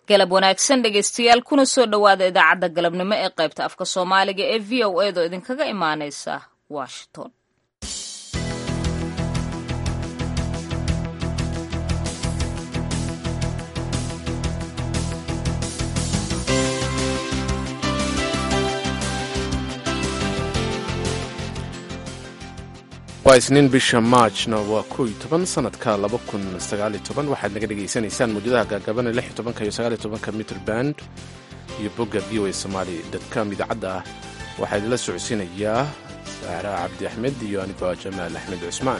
galab wanaagsan dhegaystayaal kuna soo dhowaada idaacadda galabnimo ee qaybta afka soomaaliga ee v o edo idinkaga imaanaysa washington waa isniin bisha maajna waa kow iyo toban sanadka laba kun sagaaliyo toban waxaad naga dhegaysanaysaan muujadaha gaagabana lix iyo tobanka iyo sagaaliyo tobanka mitr band iyo bogga v o a somaali dadcom idaacadda ah waxaa idinla socodsiinayaa saara cabdi axmed iyo anigoo jamaal axmed cusmaan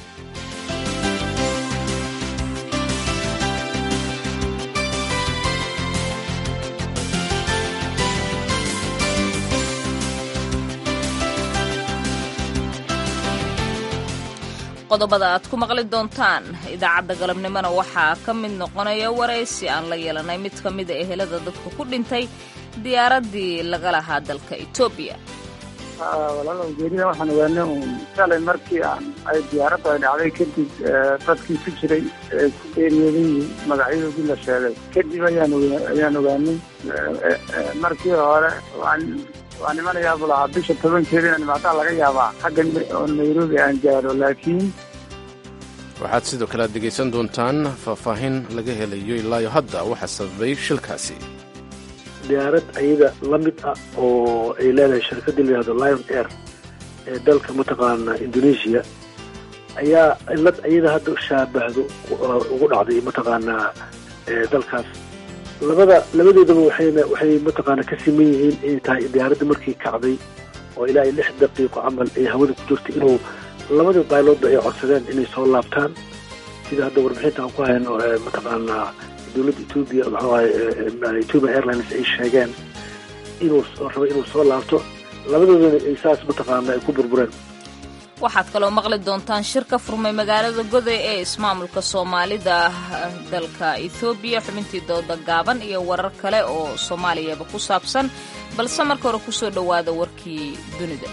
qodobada aad ku maqli doontaan idaacadda galabnimona waxaa ka mid noqonaya waraysi aan la yeelanay mid ka mida ehelada dadka ku dhintay diyaaraddii laga lahaa dalka etoobiya walaal ujeedada waxaan ogaanay uun shalay markii aan ay diyaaradda ay dhacday kadib dadkii ku jiray ee ku geeriyooday magacyadoodii la sheegay kadib ayaan ayaan ogaanay markii hore waan waa nimanayaa buu lahaa bisha tobankeeda inaan imaadaa laga yaabaa xagga oo nairobi aan gaaro laakiin waxaad sidoo kale aad dhegaysan doontaan faahfaahin laga helayo ilaayo hadda waxaa sababay shilkaasi diyaarad ayada la mid ah oo ay leedahay shirkadii la yihahdo lion air ee dalka mataqaana indonesia ayaa cilad ayada hadda shaabahdo ugu dhacday mataqaanaa dalkaas labada labadoodaba waxayna waxay mataqaana ka siman yihiin inay tahay diyaaradda markii kacday oo ilaa iyo lix daqiiqo camal ay hawada ku jirtay inuu labada bailoodba ay codsadeen inay soo laabtaan sida hadda warbixinta aan ku hayno mataqaanaa dowladda etoobiya maxuahay ethiopian airlines ay sheegeen inuu rabo inuu soo laabto labadoodana ay saas mataqaana ay ku burbureen waxaad kaloo maqli doontaan shir ka furmay magaalada goday ee ismaamulka soomaalida dalka ethoobiya xubintii dooda gaaban iyo warar kale oo soomaaliyaba ku saabsan balse marka hore kusoo dhowaada warkii dunida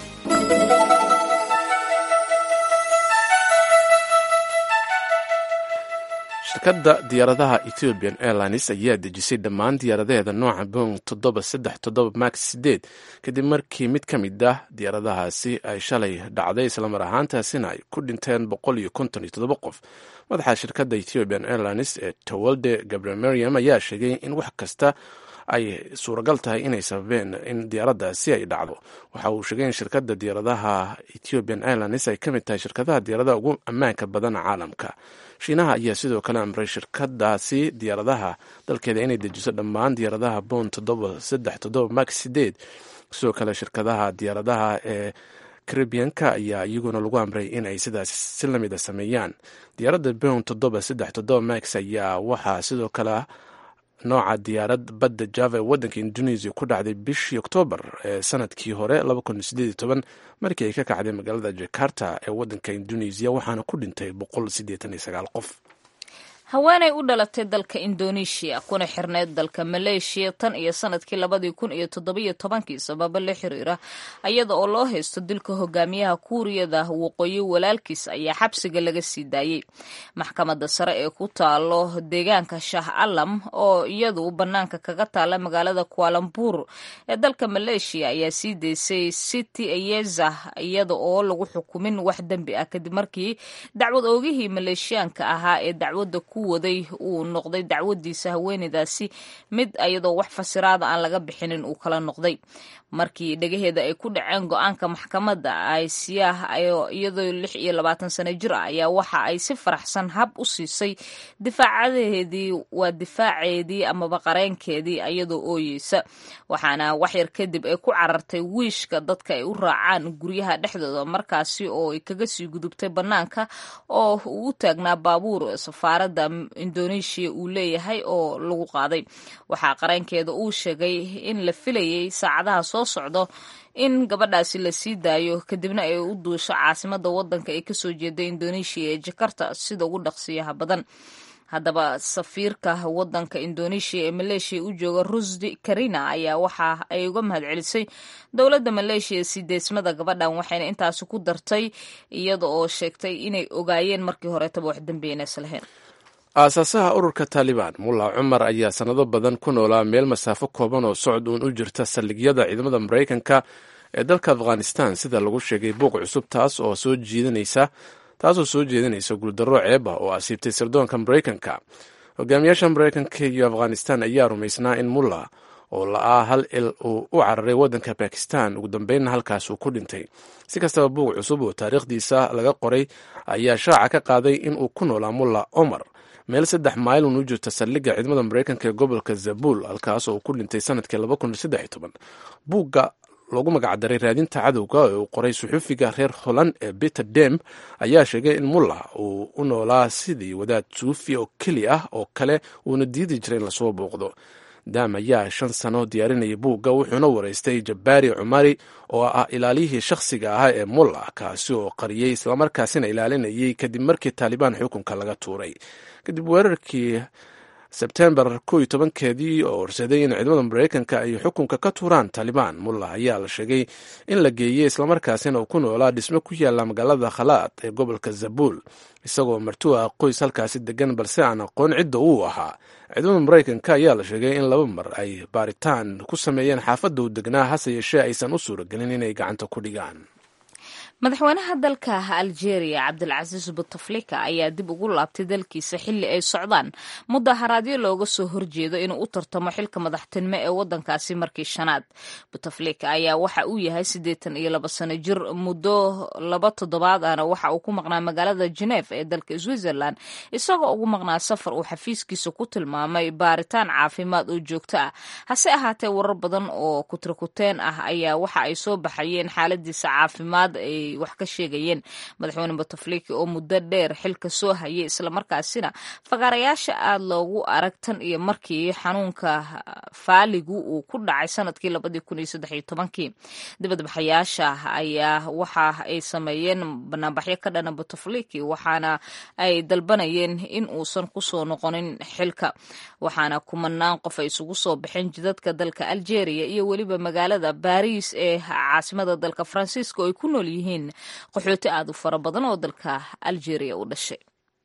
shirkadda diyaaradaha ethiopian airlines ayaa dejisay dhammaan diyaaradaheeda nooca boong toddoba saddex toddoba max sideed kadib markii mid ka mid ah diyaaradahaasi ay shalay dhacday islamar ahaantaasina ay ku dhinteen boqol iyo konton iyo toddoba qof madaxa shirkadda ethiopian airlines ee towalde gabriel ayaa sheegay in wax kasta ay suuragal tahay inay sababeen in diyaaraddaasi ay dhacdo waxa uu sheegay in shirkadda diyaaradaha ethiopian airlines ay ka mid tahay shirkadaha diyaaradaha ugu ammaanka badan caalamka shiinaha ayaa sidoo kale amray shirkadaasi diyaaradaha dalkeeda inay dejiso dhammaan diyaaradaha boon toddoba saddex toddoba max sideed sidoo kale shirkadaha diyaaradaha ee caribianka ayaa iyaguna lagu amray in ay sidaas si lamida sameeyaan diyaaradda boon toddoba saddex toddoba max ayaa waxaa sidoo kale nooca diyaarad badda java ee waddanka indonesia ku dhacday bishii oktoobar ee sanadkii hore markii ay ka kacday magaalada jakarta ee waddanka indonesia waxaana ku dhintay qof haweenay u dhalatay dalka indonesia kuna xirneyd dalka maleeshiya tan iyo sanadkii labadii kun iyo toddobiyo tobankii sababo la xiriira iyada oo loo haysto dilka hogaamiyaha kuuriyada waqooyi walaalkiis ayaa xabsiga laga sii daayey maxkamadda sare ee ku taalo deegaanka shah alam oo iyadu bannaanka kaga taala magaalada kualambur ee dalka maleeshiya ayaa sii daysay city ayeza iyada oo lagu xukumin wax dembi ah kadib markii dacwad oogihii maleeshiyaanka ahaa ee dacwadda ku waday uu noqday dacwadiisa haweeneydaasi mid iyadoo wax fasiraada aan laga bixinin uu kala noqday markii dhegaheeda ay ku dhaceen go-aanka maxkamadda aysiyaah iyadoo lix iyo labaatan sano jir ah ayaa waxa ay si faraxsan hab u siisay difaacadeedii waa difaaceedii amaba qareenkeedii iyadoo ooyeysa waxaana waxyar kadib ay ku carartay wiishka dadka ay u raacaan guryaha dhexdooda markaasi oo ay kaga sii gudubtay bannaanka oo uu u taagnaa baabuur safaaradda indonesia uu leeyahay oo lagu qaaday waxaa qareenkeeda uu sheegay in la filayay saacadaha soo socdo in gabadhaasi la sii daayo kadibna ay u duusho caasimada wadanka ay kasoo jeeda indonesia ee jakarta sida ugu dhaqsiyaha badan haddaba safiirka wadanka indonesia ee maleeshiya u jooga rusdi karina ayaa waxa ay uga mahadcelisay dowladda maleeshiya sii deysmada gabadhan waxayna intaasi ku dartay iyada oo sheegtay inay ogaayeen markii horetaba wax dambeynaysa lahayn aasaasaha ururka taalibaan mulla cumar ayaa sannado badan ku noolaa meel masaafo kooban oo socod uun u jirta saldhigyada ciidamada maraykanka ee dalka afghanistan sida lagu sheegay buuq cusub taas oo soo jiidanaysa taasoo soo jeedinaysa guuldarro ceeb ah oo asiibtay sirdoonka maraykanka hogaamiyaasha maraykanka iyo afghanistan ayaa rumaysnaa in mulla oo la-aa hal il uu u cararay waddanka bakistan ugu dambeynna halkaas uu ku dhintay si kastaba buuq cusub oo taariikhdiisa laga qoray ayaa shaaca ka qaaday in uu ku noolaa mulla omar meel saddex maylun u jirta saldhigga ciidamada maraykanka ee gobolka zabul halkaas oo uu ku dhintay sanadkii buugga loogu magacdaray raadinta cadowga ee uu qoray suxufiga reer holland ee peter dem ayaa sheegay in mulla uu u noolaa sidii wadaad suufi oo keli ah oo kale uuna diidi jiray in lasoo booqdo dam ayaa shan sano diyaarinayay buugga wuxuuna waraystay jabbaari cumari oo ah ilaaliyihii shakhsiga ahaa ee mulla kaasi oo qariyey islamarkaasina ilaalinayay kadib markii taalibaan xukunka laga tuuray kadib weerarkii sebtembar ko iyo tobankeedii oo horsaday in ciidamada maraykanka ay xukunka ka tuuraan taalibaan mulla ayaa la sheegay in la geeyey islamarkaasina uu ku noolaa dhismo ku yaala magaalada khalaad ee gobolka zabul isagoo martuu ah qoys halkaasi degan balse aan aqoon cidda uu ahaa ciidamada maraykanka ayaa la sheegay in laba mar ay baaritaan ku sameeyeen xaafadda uu degnaa hase yeeshee aysan u suuragelin inay gacanta ku dhigaan madaxweynaha dalka algeria cabdilcasiis butaflika ayaa dib ugu laabtay dalkiisa xilli ay socdaan mudaharaadyo looga soo horjeedo inuu u tartamo xilka madaxtinimo ee wadankaasi markii shanaad butaflika ayaa waxa uu yahay siddeetan iyo laba sano jir muddo laba toddobaad ahna waxa uu ku maqnaa magaalada geneef ee dalka switzerland isagoo ugu maqnaa safar uu xafiiskiisa ku tilmaamay baaritaan caafimaad oo joogto ah hase ahaatee warar badan oo kutrakuteen ah ayaa waxa ay soo baxayeen xaaladiisa caafimaad ay wax ka sheegayeen madaxweyne butafliki oo muddo dheer xilka soo hayay islamarkaasina fagaarayaasha aada loogu arag tan iyo markii xanuunka faaligu uu ku dhacay sanadkii labadii kun iyo saddex iyo tobankii dibadbaxayaasha ayaa waxa ay sameeyeen banaanbaxyo ka dhana butafliki waxaana ay dalbanayeen in uusan kusoo noqonin xilka waxaana kumanaan qof ay isugu soo baxeen jidadka dalka algeria iyo weliba magaalada baris ee caasimada dalka faransiiska oo ay ku nool yihiin qaxooti aad u fara badan oo dalka algeria u dhashay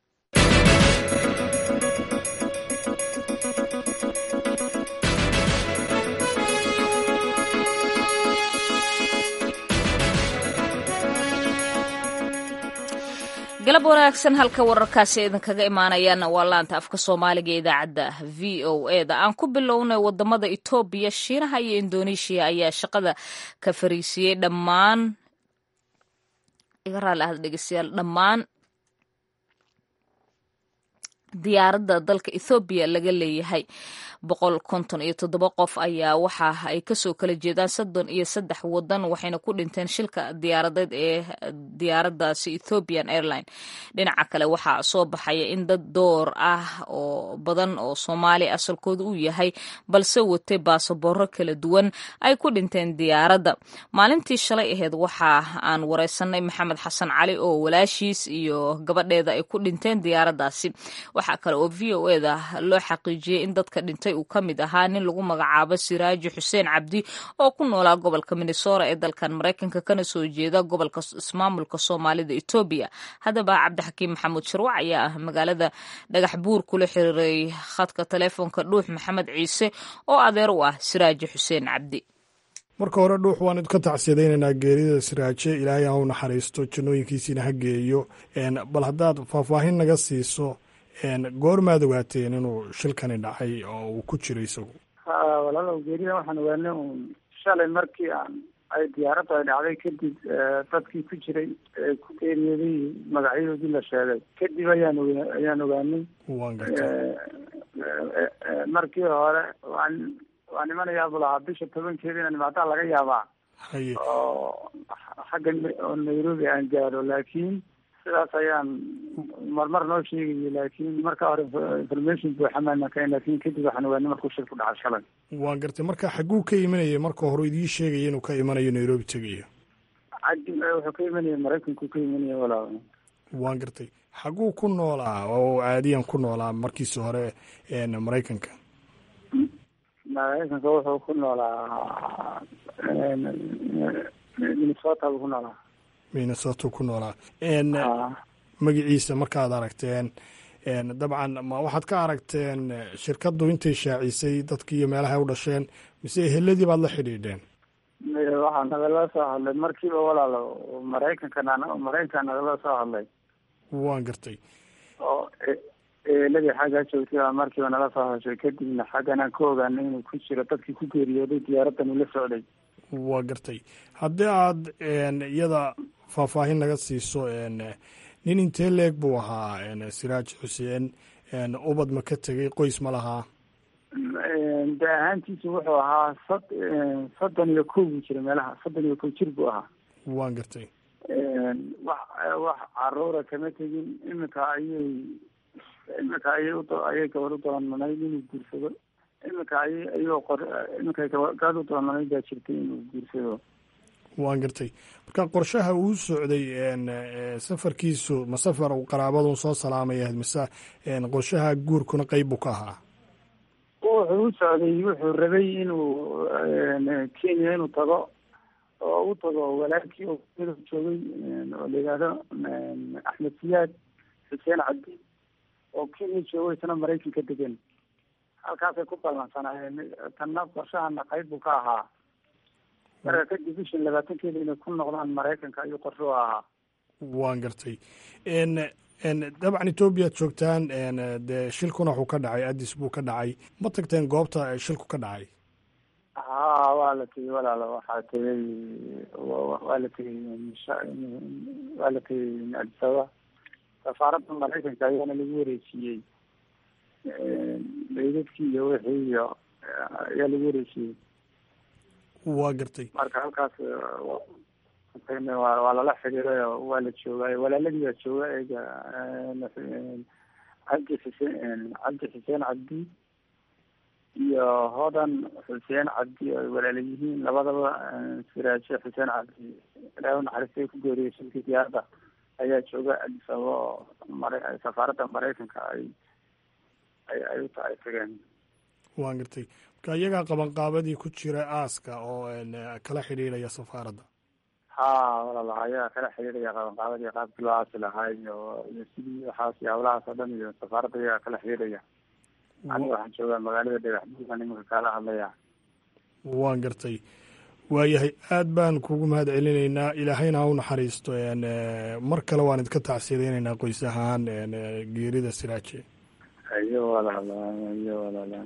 galab wanaagsan halka wararkaasi idinkaga imaanayaana waa laanta afka soomaaliga ee idaacadda v o e da aan ku bilownay wadamada etoobiya shiinaha iyo indoneeshiya ayaa shaqada ka fariisiyey dhammaan iga raali ahad dhegeystayaal dhammaan diyaaradda dalka ethoobiya laga leeyahay boqol konton iyo toddoba qof ayaa waxa ay kasoo kala jeedaan soddon iyo saddex wadan waxayna ku dhinteen shilka diyaaradeed ee diyaaraddaasi ethiopian airline dhinaca kale waxaa soo baxaya in dad door ah oo badan oo soomaali asalkooda uu yahay balse watay baasabooro kala duwan ay ku dhinteen diyaaradda maalintii shalay aheyd waxa aan wareysanay maxamed xasan cali oo walaashiis iyo gabadheeda ay ku dhinteen diyaaraddaasi waxaa kale oo v o eda loo xaqiijiyey in dadka dhintay uu ka mid ahaa nin lagu magacaabo siraaji xuseen cabdi oo ku noolaa gobolka minnesora ee dalkan maraykanka kana soo jeeda gobolka ismaamulka soomaalida etoobiya haddaba cabdixakiim maxamuud sharwac ayaa ah magaalada dhagax buur kula xiriiray khadka taleefonka dhuux maxamed ciise oo adeer u ah siraaji xuseen cabdi marka hore dhuux waan idinka tacsiyadaynaynaa geerida siraaje ilaahay ha u naxariisto jannooyinkiisiina ha geeyo bal haddaad faahfaahin naga siiso goormaad ogaateen inuu shilkani dhacay oo uu ku jiro isagu ha walaalow geerida waxaan ogaanay uun shalay markii aan ay diyaaraddu ay dhacday kadib dadkii ku jiray ee ku geeriyooday magacyadoodii la sheegay kadib ayaan oga ayaan ogaanay waan gartay markii hore waan waan imanayaa buu lahaa bisha tobankeeda inaan imaadaa laga yaabaa haye oo xagga oo nairobi aan gaaro laakiin sidaas ayaan marmar noo sheegayay laakiin marka hore information buuxa maana kayn laakin kadib waxaan ogaanay markuu shil ku dhacay shalay waan gartay marka xagguu ka imanayay marka hore idiin sheegaya inuu ka imanayo nairobi tegayo cadi wuxuu ka imanaya maraykanku ka imanaya walaa waan gartay xagguu ku noolaa oo caadiyan ku noolaa markiisi hore maraykanka maraykanka wuxuu ku noolaa minnesota buu ku noolaa minnesota ku noolaa magaciisa markaad aragteen dabcan ma waxaad ka aragteen shirkaddu intay shaacisay dadkii iyo meelaha ay u dhasheen mise eheladii baad la xidhiidheen waxaa nagala soo hadlay markiiba walaalo maraykanka maraykanka nagala soo hadlay waan gartay oo eeladii xaggaa joogtay baa markiiba nala soo hadashay kadibna xaggan aan ka ogaanay inuu ku jiro dadkii ku geeriyooday diyaaraddan ula socday waa gartay haddii aad iyada faahfaahin naga siiso nin intee leeg buu ahaa siraaj xuseen ubad ma ka tegay qoys ma lahaa de ahaantiisu wuxuu ahaa sad soddon iyo kow buu jira meelaha soddon iyo kow jir buu ahaa waan gartay wax wax caruura kama tegin iminka ayay iminka ayay u ayay gabadh u doonanayd inuu guursado iminka ayay ayuu qor iminka gabadh u doonanayd baa jirtay inuu guursado waan gartay marka qorshaha uu socday safarkiisu ma safar uu qaraabadun soo salaamaya mise qorshaha guurkuna qeyb buu ka ahaa wuxuu u socday wuxuu rabay inuu kenya inuu tago oo u tago walaalkii oo joogay oo la yidhaahdo axmed siyaad xuseen cabdi oo kenya joogo isna maraykanka degan halkaasay ku ballansanaayeen tanna qorshahana qayb buu ka ahaa marka kadib bishan labaatankeeda inay ku noqdaan maraykanka ayuu qorsho u ahaa waan gartay dabcan etoobiyaad joogtaan dee shilkuna wuxuu ka dhacay addis buu ka dhacay ma tagteen goobta shilku ka dhacay ha waa la tegey walaalo waxaa tegey waa la tegey waa la tegey addis ababa safaaradda maraykanka ayaana lagu wareejiyey meydadkii iyo wixii iyo ayaa lagu wareejiyey waa gartay marka halkaas waa lala xiriiray oo waa la joogaayo walaaladii baa jooga eega cabdi xuseen cabdi xuseen cabdi iyo hodan xuseen cabdi oo ay walaala yihiin labadaba siraaje xuseen cabdi ilaahu naxariistay ku geeriyay shilkii diyaaradda ayaa jooga addis ababa oo mara safaaradda maraykanka ay ay ay u ay tageen waan gartay marka iyagaa qabanqaabadii ku jira aaska oo kala xidhiidhaya safaaradda ha walaala ayaa kala xiriiraya qabanqaabadii qaabkii loo aasi lahaa iyo iyo sidii waxaas iyo hawlahaas oo dhan iyo safaaradda ayaa kala xiriiraya aniga waxaan joogaa magaalada dhagax buugan iminka kaala hadlaya waan gartay waayahay aad baan kugu mahad celinaynaa ilaahayna ha u naxariisto mar kale waan idinka tacsiyadaynaynaa qoys ahaan geerida siraaje iyo walaala iyo walaala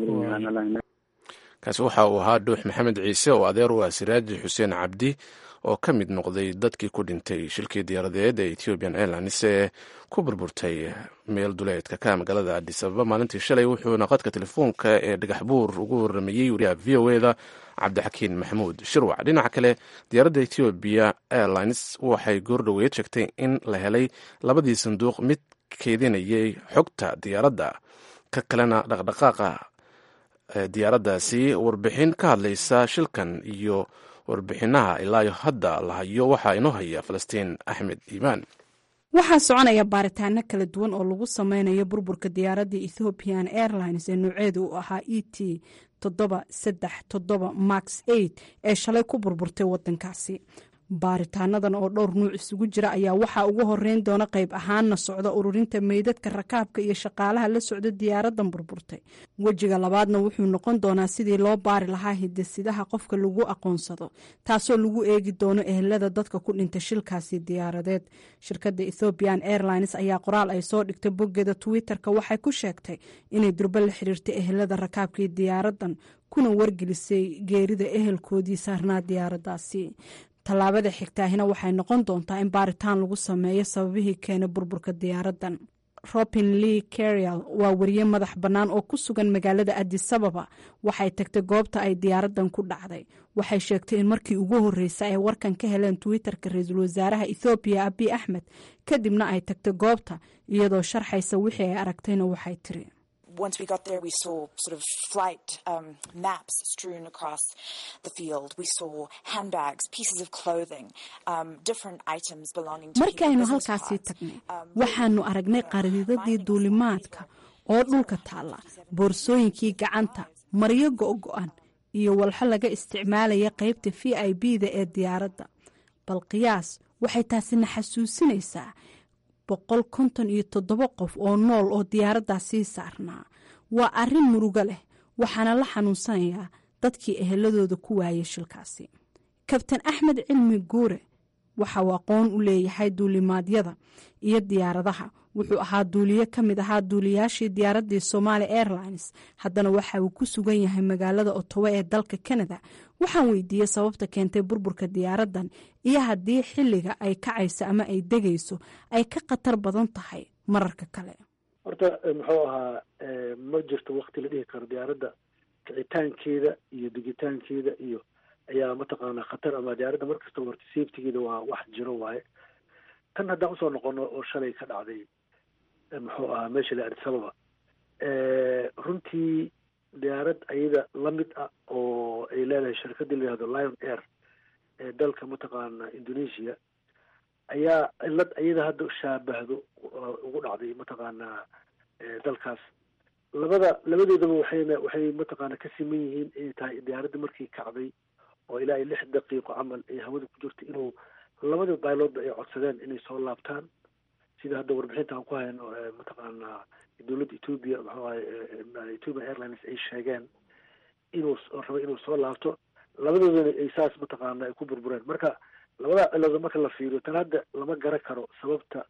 kaasi waxa uu ahaa dhuux maxamed ciise oo adeer u ah siraaji xuseen cabdi oo ka mid noqday dadkii ku dhintay shilkii diyaaradeed ee ethiopian airlines ee ku burburtay meel duleedka ka magaalada adis ababa maalintii shalay wuxuuna qadka telefoonka ee dhagax buur ugu waramayey wariyaha v o eda cabdixakiin maxamuud shirwac dhinaca kale diyaaradda ethiopiya airlines waxay goordhoweed sheegtay in la helay labadii sanduuq mid keedinayay xogta diyaaradda ka kalena dhaqdhaqaaqa diyaaraddaasi warbixin ka hadlaysa shilkan iyo warbixinaha ilaayo hadda la hayo waxaa inoo haya falastiin axmed iimaan waxaa soconaya baaritaano kala duwan oo lagu sameynayo burburka diyaaradda ethiopian airlines ee nooceedu uu ahaa e t toddoba saddex toddoba max eight ee shalay ku burburtay wadankaasi baaritaanadan oo dhowr nuuc isugu jira ayaa waxaa ugu horeyn doona qayb ahaanna socda ururinta meydadka rakaabka iyo shaqaalaha la socda diyaaradan burburtay wejiga labaadna wuxuu noqon doonaa sidii loo baari lahaa hidasidaha qofka lagu aqoonsado taasoo lagu eegi doono ehelada dadka ku dhintay shilkaasi diyaaradeed shirkadda ethiopian airlines ayaa qoraal ay soo dhigtay boggeeda twitter-ka waxay ku sheegtay inay durba la xiriirtay ehelada rakaabkii diyaaradan kuna wargelisay geerida ehelkoodii saarnaa diyaaradaasi tallaabada xigtaahina waxay noqon doontaa in baaritaan lagu sameeyo sababihii keenay burburka diyaaradan robin lee carial waa wariye madax bannaan oo ku sugan magaalada adisababa waxay tagtay goobta ay diyaaradan ku dhacday waxay sheegtay in markii ugu horreysa ay warkan ka heleen twitter-ka ra-iisul wasaaraha ethoobiya abiy axmed kadibna ay tagtay goobta iyadoo sharxaysa wixii ay aragtayna waxay tiri once we got there, we saw sort of flight um, maps strewn across the field. We saw handbags, pieces of clothing, um, different items belonging to markaynu halkaasii tagnay waxaanu aragnay qariidadii duulimaadka oo dhulka taalla boorsooyinkii gacanta maryo go-go-an iyo walxo laga isticmaalaya qaybta v i b da ee diyaaradda bal qiyaas waxay taasina xasuusinaysaa boqol konton iyo toddoba qof oo nool oo diyaaraddaasii saarnaa waa arrin murugo leh waxaana la xanuunsanayaa dadkii eheladooda ku waayay shilkaasi kabtan axmed cilmi guure waxa uu aqoon u leeyahay duulimaadyada iyo diyaaradaha wuxuu ahaa duuliye ka mid ahaa duuliyaashii diyaaraddii somaali airlines haddana waxa uu ku sugan yahay magaalada otowa ee dalka canada waxaan weydiiyey sababta keentay burburka diyaaraddan iyo haddii xilliga ay kacayso ama ay degayso ay ka khatar badan tahay mararka kale horta muxuu ahaa ma jirto wakti la dhihi karo diyaaradda kicitaankeeda iyo digitaankeeda iyo ayaa mataqaanaa khatar ama diyaaradda markasta horta safetigeeda waa wax jiro waaye tan haddaan usoo noqono oo shalay ka dhacday muxuu ahaa meesha la addisababa runtii diyaarad ayada la mid ah oo ay leedahay shirkadii la yihahdo lion air ee dalka mataqaana indonesia ayaa cilad ayada hadda shaabahdo ugu dhacday mataqaanaa dalkaas labada labadoodaba waxayna waxay mataqaana ka siman yihiin inay tahay diyaaradda markii kacday oo ilaa iyo lix daqiiqo camal ay hawada ku jirto inuu labada bailoodba ay codsadeen inay soo laabtaan sida hadda warbixinta aan ku hayno mataqaanaa dowladda ethoobia muxuu ahay ethiopian airlines ay sheegeen inuu rabo inuu soo laabto labadoodana ay saas mataqaana ay ku burbureen marka labada cilood marka la fiiriyo tan hadda lama garan karo sababta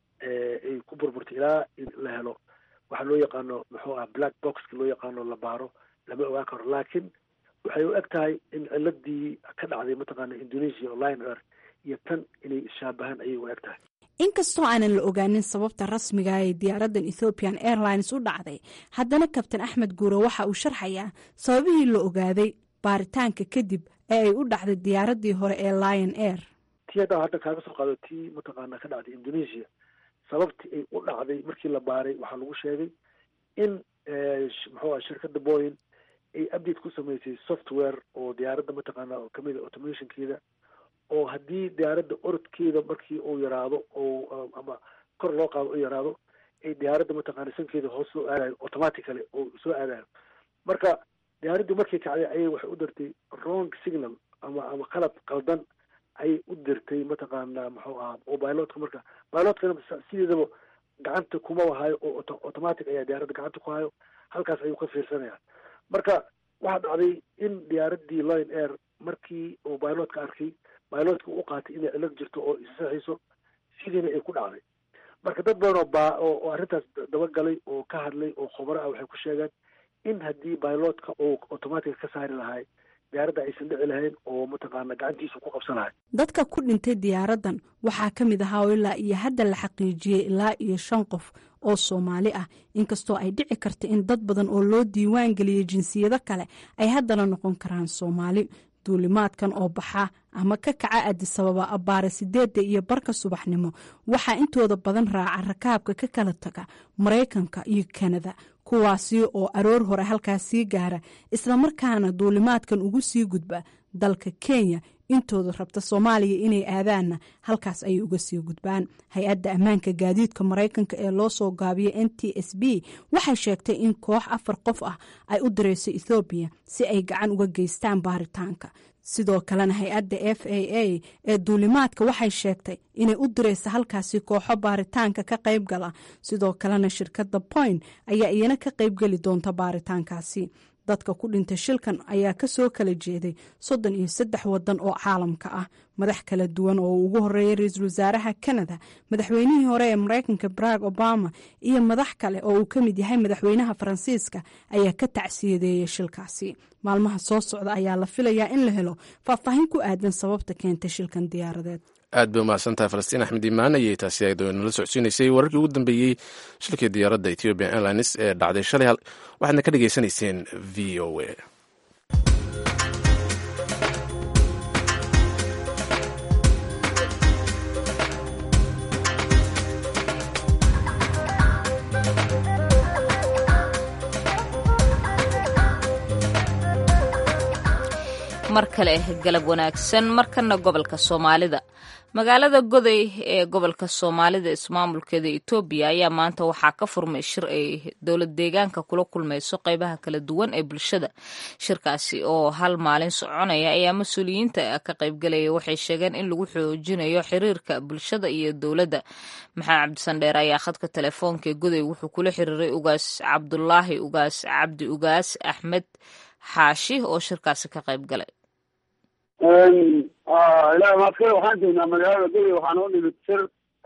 ay ku burburtay ilaa la helo waxaa loo yaqaano muxuu ah black boxka loo yaqaano la baaro lama ogaan karo laakiin waxay u eg tahay in ciladii ka dhacday mataqaana indonesia oo lion air iyo tan inay ishaabahaan ayay u eg tahay inkastoo aanan la ogaanin sababta rasmiga ee diyaaraddan ethoopian airlines u dhacday haddana kabtan axmed guure waxa uu sharxayaa sababihii la ogaaday baaritaanka kadib ee ay u dhacday diyaaraddii hore ee lion air tii haddaan hadda kaaga soo qaado tii mataqaana ka dhacday indonesia sababtii ay u dhacday markii la baaray waxaa lagu sheegay in muxuu ah shirkadda boyin ay update ku samaysay software oo diyaaradda mataqaana oo kamid a automationkeeda oo haddii diyaaradda orodkeeda markii uu yaraado oo ama kor loo qaado u yaraado ay diyaaradda mataqaana sankeeda hoos soo aadayo automatically oo soo aadayo marka diyaaraddii markii kacday ayay waxay u dirtay wrong signal ama ama qalab qaldan ayay u dirtay mataqaana muxuu ahaa oo bilotka marka bilotkana sideedaba gacanta kuma hayo oo automatic ayaa diyaaradda gacanta ku hayo halkaas ayuu ka fiirsanaya marka waxaa dhacday in diyaaraddii lion air markii uu bilotka arkay bilotka u qaatay inay cilad jirto oo isaxiiso sidiina ay ku dhacday marka dad badan oo ba oo arrintaas dabagalay oo ka hadlay oo khubaro ah waxay ku sheegeen in haddii bilotka uu automatic ka saari lahay diyaaradda aysan dhici lahayn oo mataqaana gacantiisa ku qabsan lahay dadka ku dhintay diyaaraddan waxaa ka mid ahaa oo ilaa iyo hadda la xaqiijiyey ilaa iyo shan qof oo soomaali ah inkastoo ay dhici karta in dad badan oo loo diiwaan geliyey jinsiyado kale ay haddana noqon karaan soomaali duulimaadkan oo baxa ama ka kaca adisababa abbaare sideedda iyo barka subaxnimo waxaa intooda badan raaca rakaabka ka kala taga maraykanka iyo kanada kuwaasi oo aroor hore halkaas sii gaara islamarkaana duulimaadkan ugu sii gudba dalka kenya intooda rabta soomaaliya inay aadaanna halkaas ayay uga sii gudbaan hay-adda ammaanka gaadiidka maraykanka ee loo soo gaabiya n t s b waxay sheegtay in koox afar qof ah ay u dirayso ethoobiya si ay gacan uga geystaan baaritaanka sidoo kalena hay-adda f a a ee duulimaadka waxay sheegtay inay u dirayso halkaasi kooxo baaritaanka ka qayb gala sidoo kalena shirkadda point ayaa iyana ka qaybgeli doonta baaritaankaasi dadka ku dhintay shilkan ayaa kasoo kala jeeday soddon iyo saddex wadan oo caalamka ah madax kala duwan oo uu ugu horeeyay ra-iisul wasaaraha canada madaxweynihii hore ee maraykanka barack obama iyo madax kale oo uu ka mid yahay madaxweynaha faransiiska ayaa ka tacsiyadeeyay shilkaasi maalmaha soo socda ayaa la filayaa in la helo faahfaahin ku aadan sababta keentay shilkan diyaaradeed aad bay umahadsantahay falastiin axmed imaan ayay taasi ayadoo nala socodsiinaysay wararkii ugu dambeeyey shilkii diyaaradda ethiopian airlines ee dhacday shalay waxaadna ka dhagaysanayseen v o a mar kale galab wanaagsan markana gobolka soomaalida magaalada goday ee gobolka soomaalida ismaamulkeeda etoobiya ayaa maanta waxaa ka furmay shir ay dowlad deegaanka kula kulmayso qeybaha kala duwan ee bulshada shirkaasi oo hal maalin soconaya ayaa mas-uuliyiinta ka qaybgalaya waxay sheegeen in lagu xoojinayo xiriirka bulshada iyo dowladda maxamed cabdisandheer ayaa khadka telefoonka ee goday wuxuu kula xiriiray ugaas cabdulaahi ugaas cabdi ugaas axmed xaashi oo shirkaasi ka qayb galay ilahi maadkale waxaan joognaa magaalada goday waxaan u nimid shir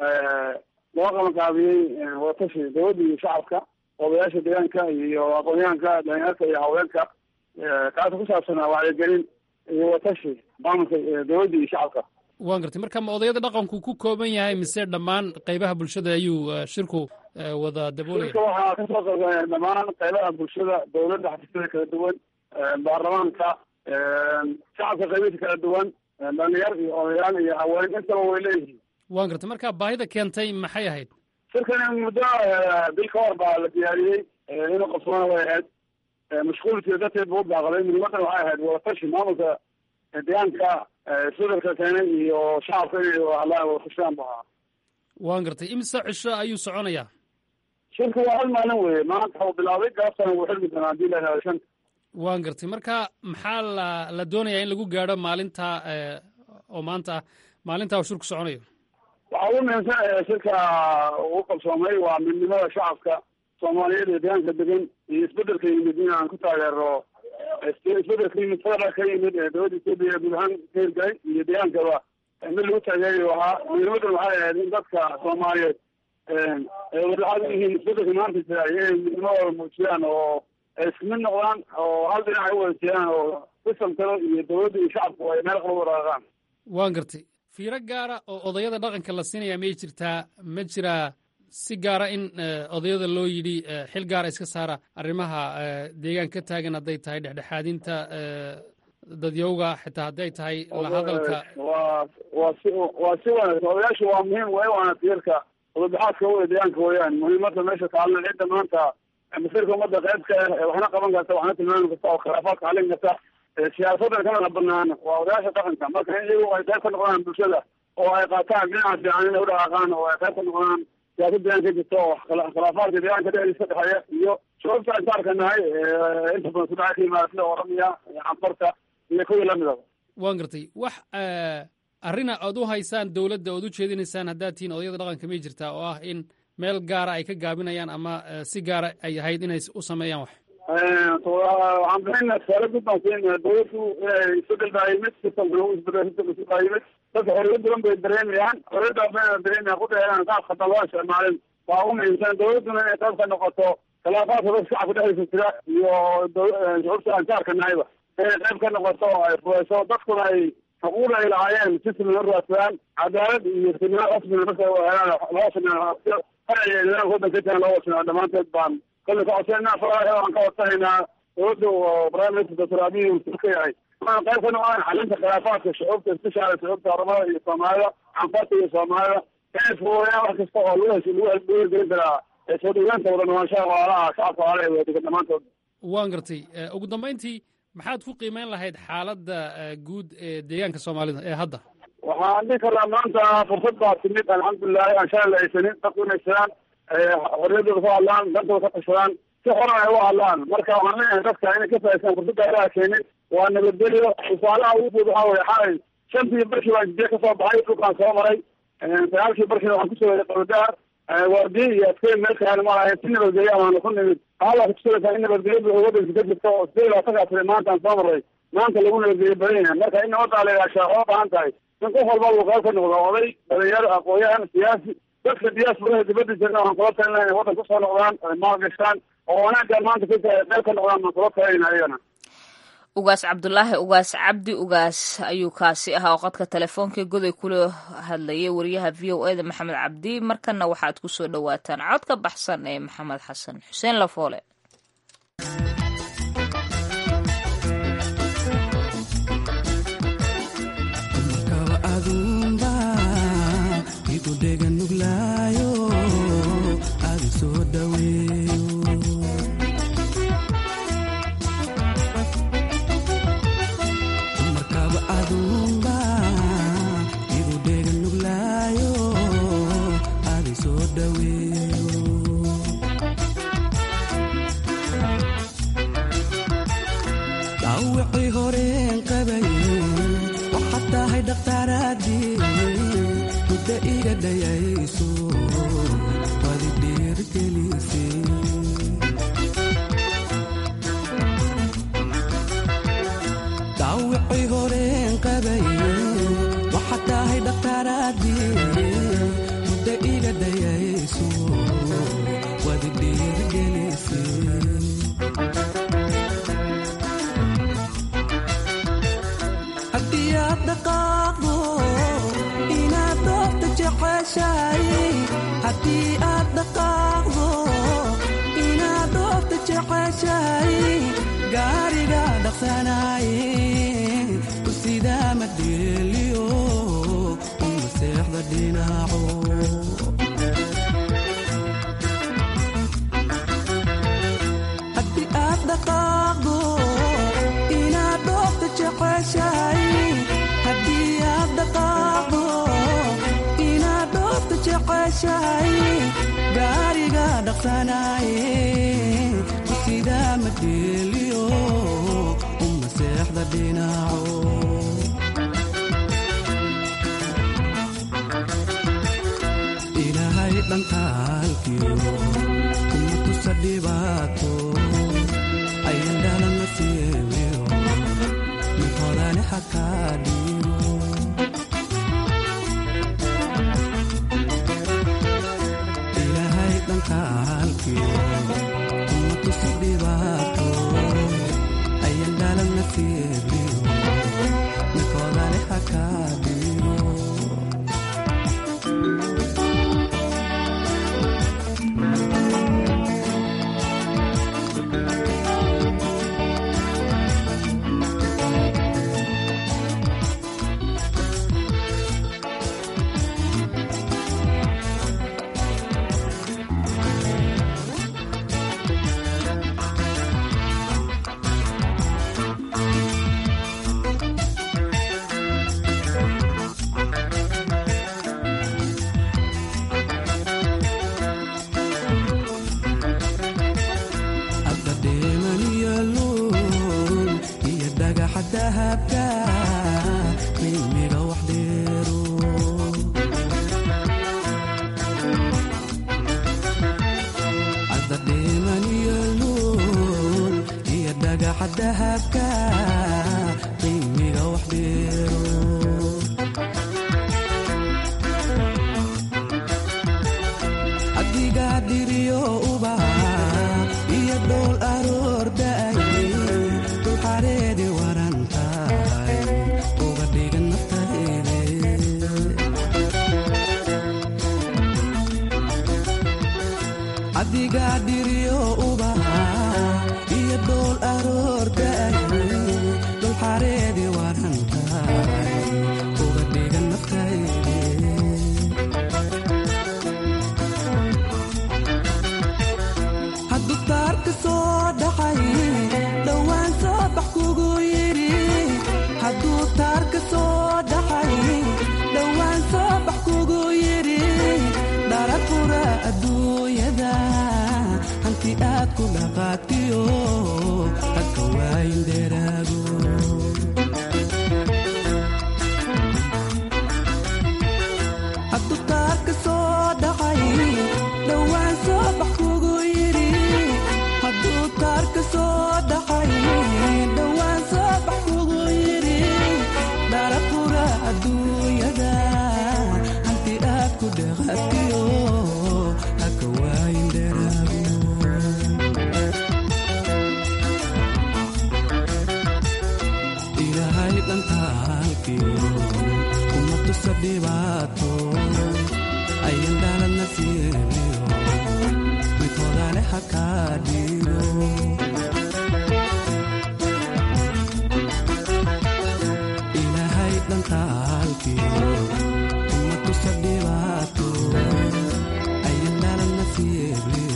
loo qabanqaabiyey watashi dowladda iyo shacabka odayaasha deegaanka iyo aqoonyahanka dhalinyarka iyo haweenka kaasa ku saabsanaa wacyigelin iyo watashi maamulka dowladda iyo shacabka waan gartay marka ma odayada dhaqanku ku kooban yahay mise dhammaan qeybaha bulshada ayuu shirku wada daboolaya shirka waxaa kasoo qaybgalaya dhammaan qeybaha bulshada dowladda xafiisyada kala duwan baarlamaanka shacabka qeybihiisa kala duwan dhalinyar iyo odayaal iyo haween intaba way leeyihiin waan gartay marka baahida keentay maxay ahayd shirkani muddo bil ka hor baa la diyaariyey inuu qabsoona way ahayd mashquulkii darteed buu baaqday muhiimadan waxay ahayd wadatashi maamulka deegaanka isbedelka keenay iyo shacabka inay hadlaan wadafashaan bu ahaa waan gartay imse cisho ayuu soconayaa shirku waa hal maalin weye maanta uu bilaabay gaabtana wuu xilmi doonaa hadii la helo shanta waan gartay marka maxaa la la doonayaa in lagu gaadho maalinta oo maanta ah maalinta uu shirku soconayo waxaa ugu muhiimsan shirka uu qabsoomay waa midnimada shacabka soomaaliyeed ee deegaanka degan iyo isbedelka yimid in aan ku taageero isbedelka yimid federal ka yimid ee dowladda etoobiya guud ahaan ka hirgalay iyo deegaankaba mid lagu taageerayo ahaa muhiimadan waxay ahayd in dadka soomaaliyeed ay wadaxaad u yihiin isbedelka maanta jira inay midnimadooda muujiyaan oo ay isku mid noqdaan oo hal dhinac ay u wada jeedaan oo sistamkada iyo dowladda iyo shacabku ay meel qaba waraaqaan waan gartay fiiro gaara oo odayada dhaqanka la siinaya may jirtaa ma jiraa si gaara in odayada loo yidhi xil gaara iska saara arrimaha deegaan ka taagan hadday tahay dhexdhexaadinta dadyowga xitaa hadday tahay la hadalka waa waa si waa si wanaagsan odayaashu waa muhiim way waana tiirka wadabaxaadka wada deegaanka weeyaan muhiimada meesha kaalna cidda maanta masirka ummadda qayb ka ah waxna qaban karta waxna tilmaami karta oo khilaafaadka xalin karta siyaasadan kana banaan waa odayaasha dhaqanka marka in iyagu ay qayb ka noqdaan bulshada oo ay qaataan dhinaca fiican inay udhaqaaqaan oo ay qayb ka noqdaan siyaasad deegaanka jirta oo khilaafaadka deegaanka dhexdiisa ka dhexeeya iyo sababta aan ka arkanahay inta badan kudhaca ka yimaada sida oramiya cambarta iyo kuwii lamidaba waan gartay wax arrina ood u haysaan dowladda ood u jeedinaysaan haddaad tihiin odayada dhaqanka may jirtaa oo ah in meel gaara ay ka gaabinayaan ama si gaara ay ahayd inay u sameeyaan wax waxaan bixina tusaale guud baan siin dowladdu inay isbedel baa yimid sistamkana u isbedel sistamka baa yimid dadka xorriyad badan bay dareemayaan xorriyadda bayna dareemayaan kudheeaan qaab khadan loo isticmaalin waa u muhiimsan dowladduna inay qayb ka noqoto khilaafaadka dadka shacabka dhexdiisa jira iyo shucuubta aan ka arkanahayba inay qayb ka noqoto oo ay fureyso dadkuna ay xuquuq ay lahaayeen si siman u raadsadaan cadaalad iyo sinaan rasmina marka helaan loo sinaan farciga nidaamka waddanka ka jiran loo wasinaa dhammaanteed baan kolle ka codsanayna faraha aan ka codsanaynaa dowladda oo prime minister doctor abiy uu ka yahay waxaan qayb ka noqdaan xalinta khilaafaadka shucuubta isbeshaala shucuubta oromada iyo soomaalida canfarta iyo soomaalida inay fududeeyaan wax kasta oo lagu hesh lagu lagu hirgelin karaa ee soo dhaweynta wada noolaanshaha walaalaha shacabka walaalaha wada degan dhammaantood waan gartay ugu dambayntii maxaad ku qiimeyn lahayd xaaladda guud ee deegaanka soomaalida ee hadda waxaan dhihi karnaa maanta fursad baa timid alxamdulilahi aan shalay la haysanin dadku inay sidaan xorriyadooda ku hadlaan dantooda ka tashadaan si xoran ay u hadlaan marka waxaan leeyahay dadka inay ka faa'iistaan fursadda ilaha keenin waa nabadgelyo tusaalaha ugu fud waxaa weye xalay shantii barkii baan jidiya kasoo baxay dhulkaan soo maray sagaalkii barkiina waxaan kusoo waday qabadaar waardiye iyo adkeyn meel kaani ma lahayn si nabadgelyo amaana ku nimid hala kutusalaysaa in nabadgelyo buuxa waddanka ka jirto oo sidee labaatankaa sane maanta aan soo maray maanta lagu nabadgelyo badan yahay marka in nabaddaa la ilaashaa oo baahan tahay in qof walba uu qayb ka noqdo oday dhalinyaro aqoon-yahan siyaasi dadka diyaasbaraha dibadda jirna waxaan kula talinaa inay waddan kusoo noqdaan ay maalgashaan oo wanaaggaan maanta ka jira qayb ka noqdaan baan kula talinayna ayagana ugaas cabdulaahi ugaas cabdi ugaas ayuu kaasi ahaa oo qadka telefoonkai goday kula hadlayay wariyaha v o eda maxamed cabdi markana waxaad ku soo dhowaataan cod ka baxsan ee maxamed xasan xuseen lafoole dhaqaajiso wadi dhiirgelise haddii aad dhaqaaqdo inaad doorta jeceshahay haddii aad dhaqaaqdo inaad doorta jeceshahay gaariga dhaqsanaaye ku sidaa madheeliyo uma seexda dhinaco haddii aad dhaqaaqdo inaad doorta jeceshahay haddii aad dhaqaaqdo inaad doorta jeceshahay gaariga dhaqsanaaye ku sidaa madheeliyo uma seexda dhinaco ilaahay dhankaalkiyo kuma tusa dhibaato ayan dhalana siibiyo mid hodane hakaa dhiibo ilaahay dhankaalkiyo kuma tusa dhibaato ayan dhalana siibiyo mid hodane hakaa dhiibo hadda dheeman iyo luul iyo dhagaxa dahabka qiimiga wax dheero hadda dheeman iyo luul iyo dhagaxa dahabka qiimiga wax dheero adigaa dhiriyo ubaha iyo dhool aroordaay dul xareedi waran tahay uga dhigan naftayde adigaa dhiriyo ubaha iyo dhool aroordaay dul xareedi waran tahay uga dhigan naftayde hadduu taarka soo dhaxay dhowaan soo bax kugu yidhi hadduu taarka soo dhaxay dhowaan soo bax kugu yidhi dhara fura adduunyada hanti aad ku dhaqaatiyo hadka waayin dheeraago hadduu taarka soo dhaxay dhowaan soo bax kugu yidhi hadduu taarka soo dhaxay dhowaan soo bax kugu yidhi dhara fura adduunyada hanti aad ku dhaqatiyo haka waayin dheeraago ilaahay dhantaalkiyo kuma tusa dhibaato ayan dhalana siibiyo mid hodane hakaa dhiibo ilaahay dhantaalkiyo kuma tusa dhibaato ayan dhalana siibiyo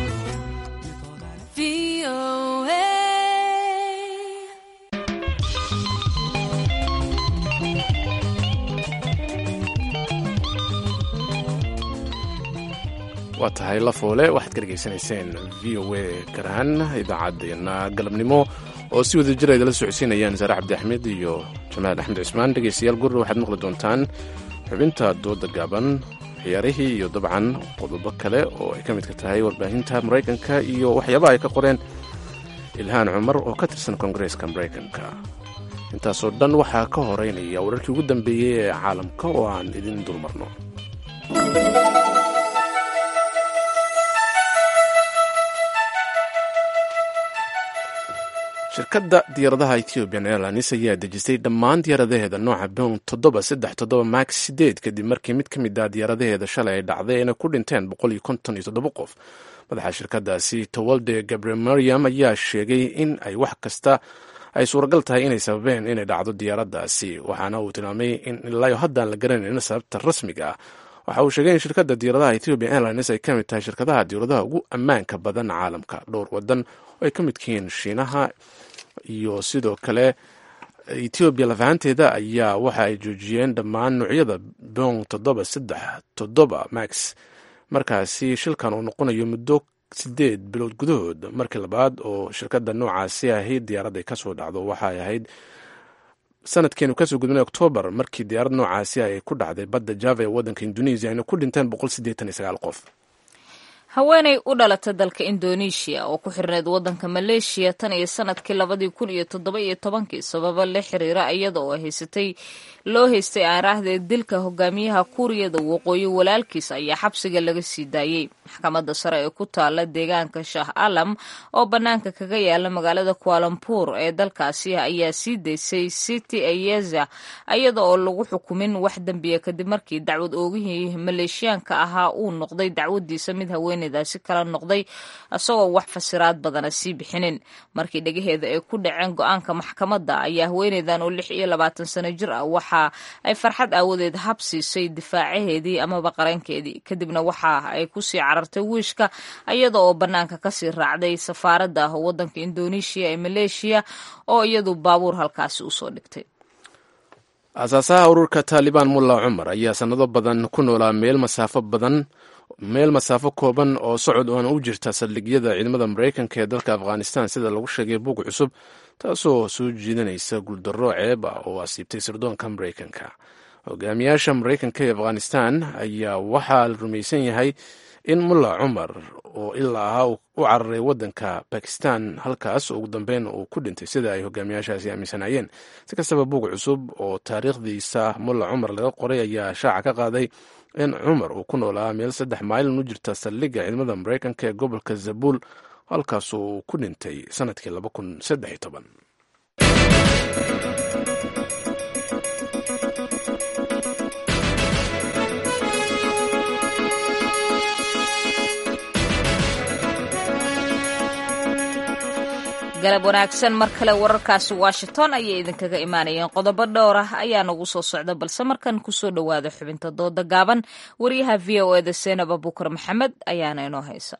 waa tahay lafoole waxaad ka dhegaysanayseen v o a garaan idaacaddeenna galabnimo oo si wada jira idala socodsiinayaan saare cabdi axmed iyo jamaal axmed cismaan dhegaystayaal gurre waxaad maqli doontaan xubinta dooda gaaban ciyaarihii iyo dabcan qodobo kale oo ay ka midka tahay warbaahinta maraykanka iyo waxyaabaha ay ka qoreen ilhaan cumar oo ka tirsan koongareeska maraykanka intaasoo dhan waxaa ka horeynaya wararkii ugu dambeeyey ee caalamka oo aan idin dulmarno shirkadda diyaaradaha ethiopian airlines ayaa dejisay dhammaan diyaaradaheeda nooca boong toddoba saddex toddoba max sideed kadib markii mid ka mid ah diyaaradaheeda shalay ay dhacday ayna ku dhinteen boqol iyo konton iyo toddoba qof madaxa shirkadaasi towalde gabriel mariam ayaa sheegay in ay wax kasta ay suuragal tahay inay sababeen inay dhacdo diyaaraddaasi waxaana uu tilmaamay in ilaayo haddaan la garanayn sababta rasmiga ah waxa uu sheegay in shirkadda diyaaradaha ethiopian airlines ay ka mid tahay shirkadaha diyaaradaha ugu ammaanka badan caalamka dhowr wadan oo ay ka midka yihiin shiinaha iyo sidoo kale etoobiya lafahanteeda ayaa waxa ay joojiyeen dhammaan noocyada bong toddoba saddex toddoba max markaasi shilkan uu noqonayo muddo sideed bilood gudahood markii labaad oo shirkadda noocaasi ahayd diyaaradda ay kasoo dhacdo waxay ahayd sanadkeenu kasoo gudbinay oktoobar markii diyaarad noocaasi ay ku dhacday badda java ee waddanka indonesia ayna ku dhinteen boqol siddeetan iyo sagaal qof haweenay u dhalatay dalka indoneeshiya oo ku xirneyd waddanka maleeshiya tan iyo sanadkii labadii kun iyo toddoba iyo tobankii sababa la xiriira iyada oo haysatay loo haystay aaraahdeed dilka hogaamiyaha kuuriyada waqooyi walaalkiis ayaa xabsiga laga sii daayey maxkamadda sare ee ku taala deegaanka shah alam oo bannaanka kaga yaala magaalada kualambuur ee dalkaasi ayaa sii daysay city ayeza iyada oo lagu xukumin wax dembiya kadib markii dacwad oogihii maleeshiyaanka ahaa uu noqday dacwadiisa mid haweeneydaasi kala noqday isagoo wax fasiraad badana sii bixinin markii dhegaheeda ay ku dhaceen go-aanka maxkamadda ayaa haweeneydan oo lix iyo labaatan sano jir ah waxa ay farxad aawadeed hab siisay difaacaheedii amaba qarankeedii kadibna waxa ay kusii carartay wiishka iyada oo bannaanka kasii raacday safaaradda waddanka indoneeshiya ee maleeshiya oo iyadu baabuur halkaasi usoo dhigtay aasaasaha ururka taalibaan mulla cumar ayaa sannado badan ku noolaa meel masaafo badan meel masaafo kooban oo socod oona u jirta saldhigyada ciidamada maraykanka ee dalka afghanistan sida lagu sheegay bug cusub taasoo soo jiidanaysa guuldarro ceeb ah oo asiibtay sirdoonka maraykanka hogaamiyaasha maraykanka ee afghanistan ayaa waxaa la rumaysan yahay in mulla cumar oo ilaa ahaa u cararay waddanka bakistan halkaas ugu dambeyn uu ku dhintay sida ay hogaamiyaashaasi aaminsanaayeen si kastaba bug cusub oo taariikhdiisa mulla cumar laga qoray ayaa shaaca ka qaaday in cumar uu ku noolaa meel saddex maylin u jirta saldhigga ciidamada maraykanka ee gobolka zabuul halkaas uu ku dhintay sanadkii laba kun saddex iyo toban galab wanaagsan mar kale wararkaasi washington ayay idinkaga imaanayeen qodobo dhowr ah ayaa nagu soo socda balse markan kusoo dhowaada xubinta dooda gaaban wariyaha v o eda seenab abukar maxamed ayaana inoo haysa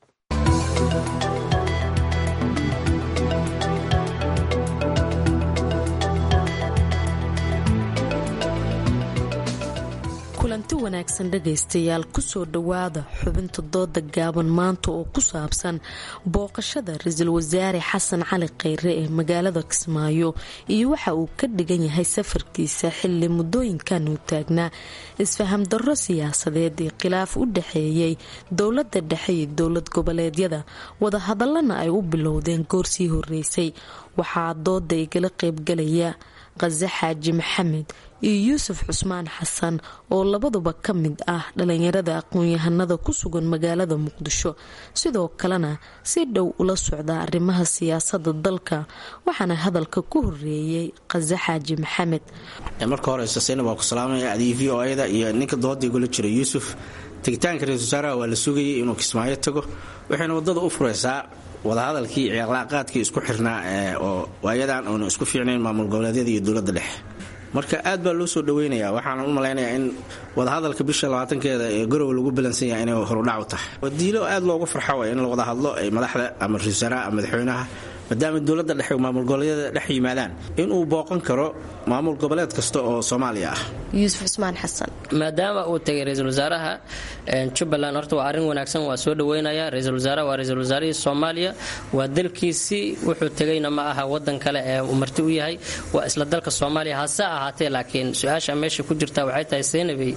kulanti wanaagsan dhagaystayaal kusoo dhowaada xubinta dooda gaaban maanta oo ku saabsan booqashada ra-iisul wasaare xasan cali kheyre ee magaalada kismaayo iyo waxa uu ka dhigan yahay safarkiisa xili muddooyinkan uu taagnaa isfaham darro siyaasadeed ee khilaaf u dhaxeeyey dowladda dhexe iyo dowlad goboleedyada wadahadallana ay u bilowdeen goorsii horeysay waxaa dooda igala qeybgalaya qase xaaji maxamed iyo yuusuf cusmaan xasan oo labaduba ka mid ah dhalinyarada aqoon-yahanada ku sugan magaalada muqdisho sidoo kalena si dhow ula socda arrimaha siyaasada dalka waxaana hadalka ku horeeyey qase xaaji maxamed marka horeysa saynab waa ku salaamaya adii v o ada iyo ninka dooda igula jira yuusuf tegitaanka ra-isul wasaaraha waa la sugayay inuu kismaayo tago waxayna wadada u fureysaa wadahadalkii cilaaqaadkii isku xirnaa oo waayadan oona isku fiicnayn maamul goboleedyada iyo dowladda dhexe marka aad baa loo soo dhaweynaya waxaana u malaynayaa in wadahadalka bisha labaatankeeda ee garowe lagu balansan yahay inay horudhac u tahay wadiilo aad loogu farxo way in la wada hadlo ay madaxda ama ra-isul wasaaraha ama madaxweynaha maadaama dowladda dhexe maamul goboleedyada dhex yimaadaan inuu booqan karo maamul goboleed kasta oo soomaaliya ah yuusuf cusmaan xasan maadaama uu tagay ra-iisul wasaaraha jubbaland horta waa arrin wanaagsan waa soo dhaweynaya ra-iisul wasaaraha waa ra-iisul wasaarihii soomaaliya waa dalkiisii wuxuu tegayna ma aha wadan kale ee uu marti u yahay waa isla dalka soomaaliya hase ahaatee laakiin su-aasha meesha ku jirta waxay tahay seynabey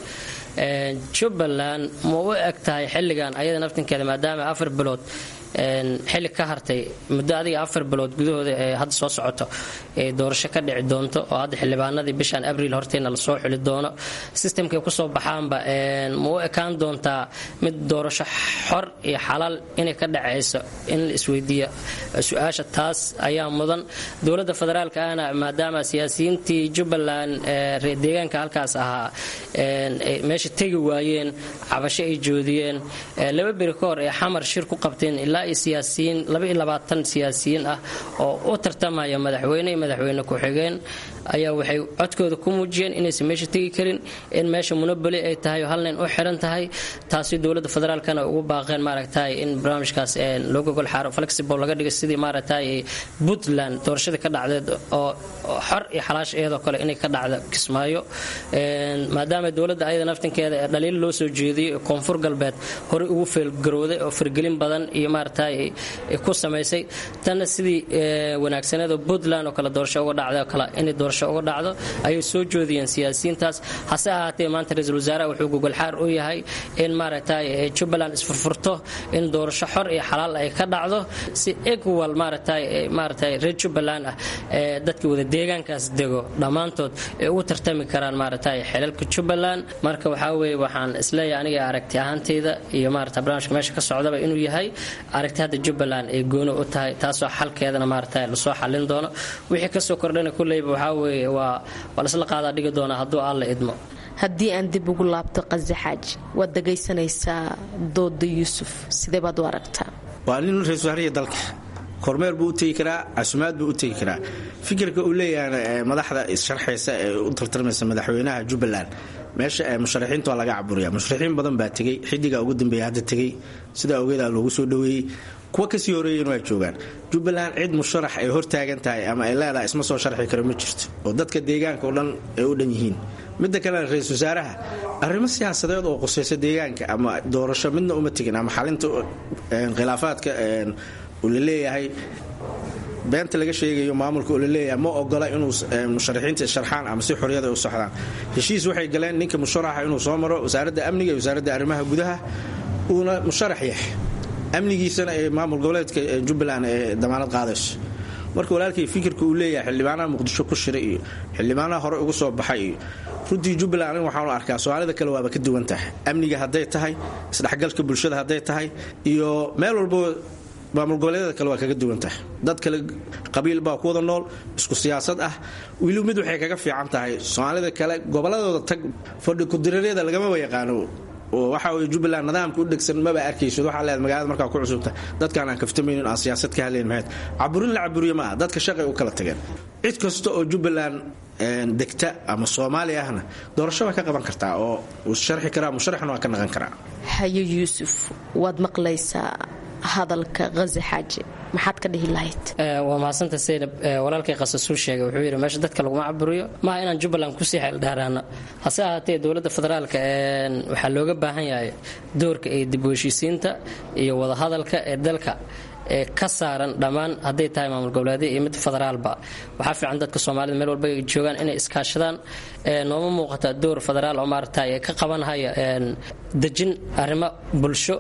jubbaland ma u eg tahay xilligan ayada naftinkeeda maadaama afar bilood xilli ka hartay muddo adiga afar bilood gudahooda ee hadda soo socoto ee doorasho ka dhici doonto oo hadda xildhibaanadii bishan abriil horteyna lasoo xuli doono sistamkay kusoo baxaanba ma u ekaan doontaa mid doorasho xor iyo xalaal inay ka dhacayso in la isweydiiya su-aasha taas ayaa mudan dowladda federaalka ahna maadaama siyaasiyiintii jubbaland reer deegaanka halkaas ahaa meesha tegi waayeen cabasho ay joodiyeen laba beri ka hor ee xamar shir ku qabteen ilaa siyaasiyiin siyaasiyiin ah oo u tartamaya madaxweyne iyo madaxweyne ku-xigeen ayaa waxay codkooda ku muujiyeen inaysan meesha tegi karin in meesha munaboli ay tahay oo halnin u xiran tahay taasi dowladda federaalkana ugu baaqeen maaragtay in barnaamijkaas loo gogol xaaro flexible laga dhiga sidii maaragtay puntland doorashadii ka dhacdeed oo xor iyo xalaash iyadoo kale inay ka dhacdo kismaayo maadaama dowladda ayada naftinkeeda ee dhaliil loo soo jeediyey ee koonfur galbeed horey ugu feelgarowday oo firgelin badan iyo maaragtay ku samaysay tanna sidii wanaagsaneedoo puntland oo kale doorasho uga dhacday oo kale inay doorasho uga dhacdo ayay soo joodiyeen siyaasiyiintaas hase ahaatee maanta ra-iisul wasaaraha wuxuu gogolxaar u yahay in maaragtay jubbaland isfurfurto in doorasho xor iyo xalaal ay ka dhacdo si equal maaragtay maaragtay reer jubbaland ah ee dadka wada deegaankaas dego dhammaantood ay ugu tartami karaan maaragtay xelalka jubbaland marka waxaa weeye waxaan isleeyahay aniga aragti ahaanteyda iyo maarata barnaamijka meesha ka socdaba inuu yahay aragti hadda jubbaland ay gooni u tahay taasoo xalkeedana maaragtay lasoo xallin doono wixii kasoo kordhana kulleyba waxaa weeye waa waa lasla qaadaa dhigi doonaa hadduu alla idmo haddii aan dib ugu laabto qase xaaji waad dhagaysanaysaa dooda yuusuf sidee baad u aragtaa waa nin ra-isul wasaariya dalka kormeer buu u tegi karaa casumaad buu u tegi karaa fikirka uu leeyahay madaxda issharxaysa ee u tartarmaysa madaxweynaha jubbaland meesha musharaxiinta waa laga caburiya musharaxiin badan baa tegey xidigaa ugu dambeeya hadda tegey sidaa ogeedaa loogu soo dhoweeyey kuwa kasii horeeyeen waa joogaan jubbaland cid musharax ay hortaagan tahay ama ay leedahay isma soo sharxi karo ma jirto oo dadka deegaanka o dhan ay u dhan yihiin midda kalena ra-isul wasaaraha arrimo siyaasadeed oo qusaysa deegaanka ama doorasho midna uma tegin ama xalinta khilaafaadka uu la leeyahay beenta laga sheegayo maamulka oo laleeyahay ma ogola inuu musharaxiinta sharxaan ama si xoriyada u socdaan heshiis waxay galeen ninka musharaxa inuu soo maro wasaaradda amniga iyo wasaaradda arrimaha gudaha uuna musharax yahay amnigiisana ee maamul goboleedka jubbaland ee damaanad qaadayso marka walaalkay fikirka uu leeyahay xildhibaanaha muqdisho ku shiray iyo xildhibaanaha hore ugu soo baxay iyo runtii jubbaland aniga waxaanu arkaa soomaalida kale waaba ka duwan tahay amniga hadday tahay isdhexgalka bulshada hadday tahay iyo meel walbo maamul goboleedyada kale waa kaga duwan tahay dad kale qabiil baa ku wada nool isku siyaasad ah weli mid waxay kaga fiican tahay soomaalida kale gobolladooda tag fadhi kudireeryada lagamaba yaqaano oo waxa weye jubbaland nidaamka u dhegsan maba arkaysid waxaa leedahay magaalada markaa ku cusubta dadkaan aan kaftamaynin aan siyaasad ka hadlayn maxayd caburin la caburiyo maaha dadka shaqay u kala tageen cid kasta oo jubbaland degta ama soomaali ahna doorasho waa ka qaban kartaa oo uu sharxi karaa musharaxna waa ka naqan karaa hayo yuusuf waad maqlaysaa hadalka hazi xaaji maxaad ka dhihi lahayd waa mahadsanta saynab walaalkay qasasuu sheegay wuxuu yidhi meesha dadka laguma caburiyo maaha inaan jubbaland kusii xeeldheeraano hase ahaatee dowladda federaalka waxaa looga baahan yahay doorka ee dib u heshiisiinta iyo wadahadalka ee dalka ee ka saaran dhammaan hadday tahay maamul goboleedya iyo mid federaalba waxaa fiican dadka soomaalida meel walba ay joogaan inay iskaashadaan nooma muuqata door federaal oo maaragta ee ka qabanhaya dejin arrimo bulsho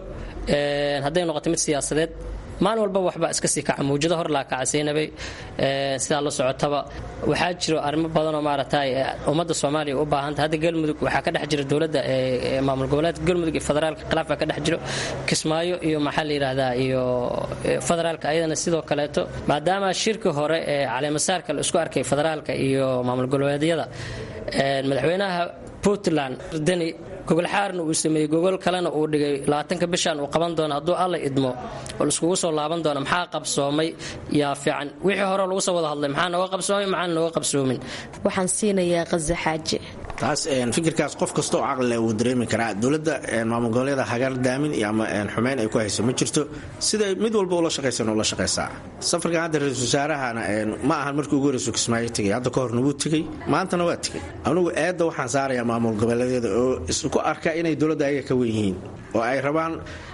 hadday noqoto mid siyaasadeed maalin walba waxbaa iska sii kaca mawjado hor laa kaca saynabay sidaa la socotaba waxaa jiro arrimo badanoo maaragtay ummadda soomaaliya u baahanta hadda galmudug waxaa ka dhex jira dowladda maamul goboleedka galmudug iyo federaalka khilaaf baa ka dhex jiro kismaayo iyo maxaa la yidhaahdaa iyo federaalka ayadana sidoo kaleeto maadaama shirki hore ee caleemasaarka la isku arkay federaalka iyo maamul goboleedyada madaxweynaha puntland deni gogolxaarna uu sameeyey gogol kalena uu dhigay labaatanka bishan uu qaban doono hadduu alla idmo oo laiskugu soo laaban doono maxaa qabsoomay yaa fiican wixii hore lagu soo wada hadlay maxaa nooga qabsoomay maxaan nooga qabsoomin waxaan siinayaa haza xaaji taas fikirkaas qof kasta oo caqlile wuu dareemi karaa dowladda maamul goboleeda hagar daamin iyo ama xumeyn ay ku hayso ma jirto siday mid walba ula shaqaysan ula shaqaysaa safarkan hadda ra-isul wasaarahana ma ahan markii ugu horeysu kismaayo tegay hadda ka horna wuu tegey maantana waa tegey anugu eedda waxaan saarayaa maamul goboleedyada oo isku arka inay dowladda ayaga ka wen yihiin oo ay rabaan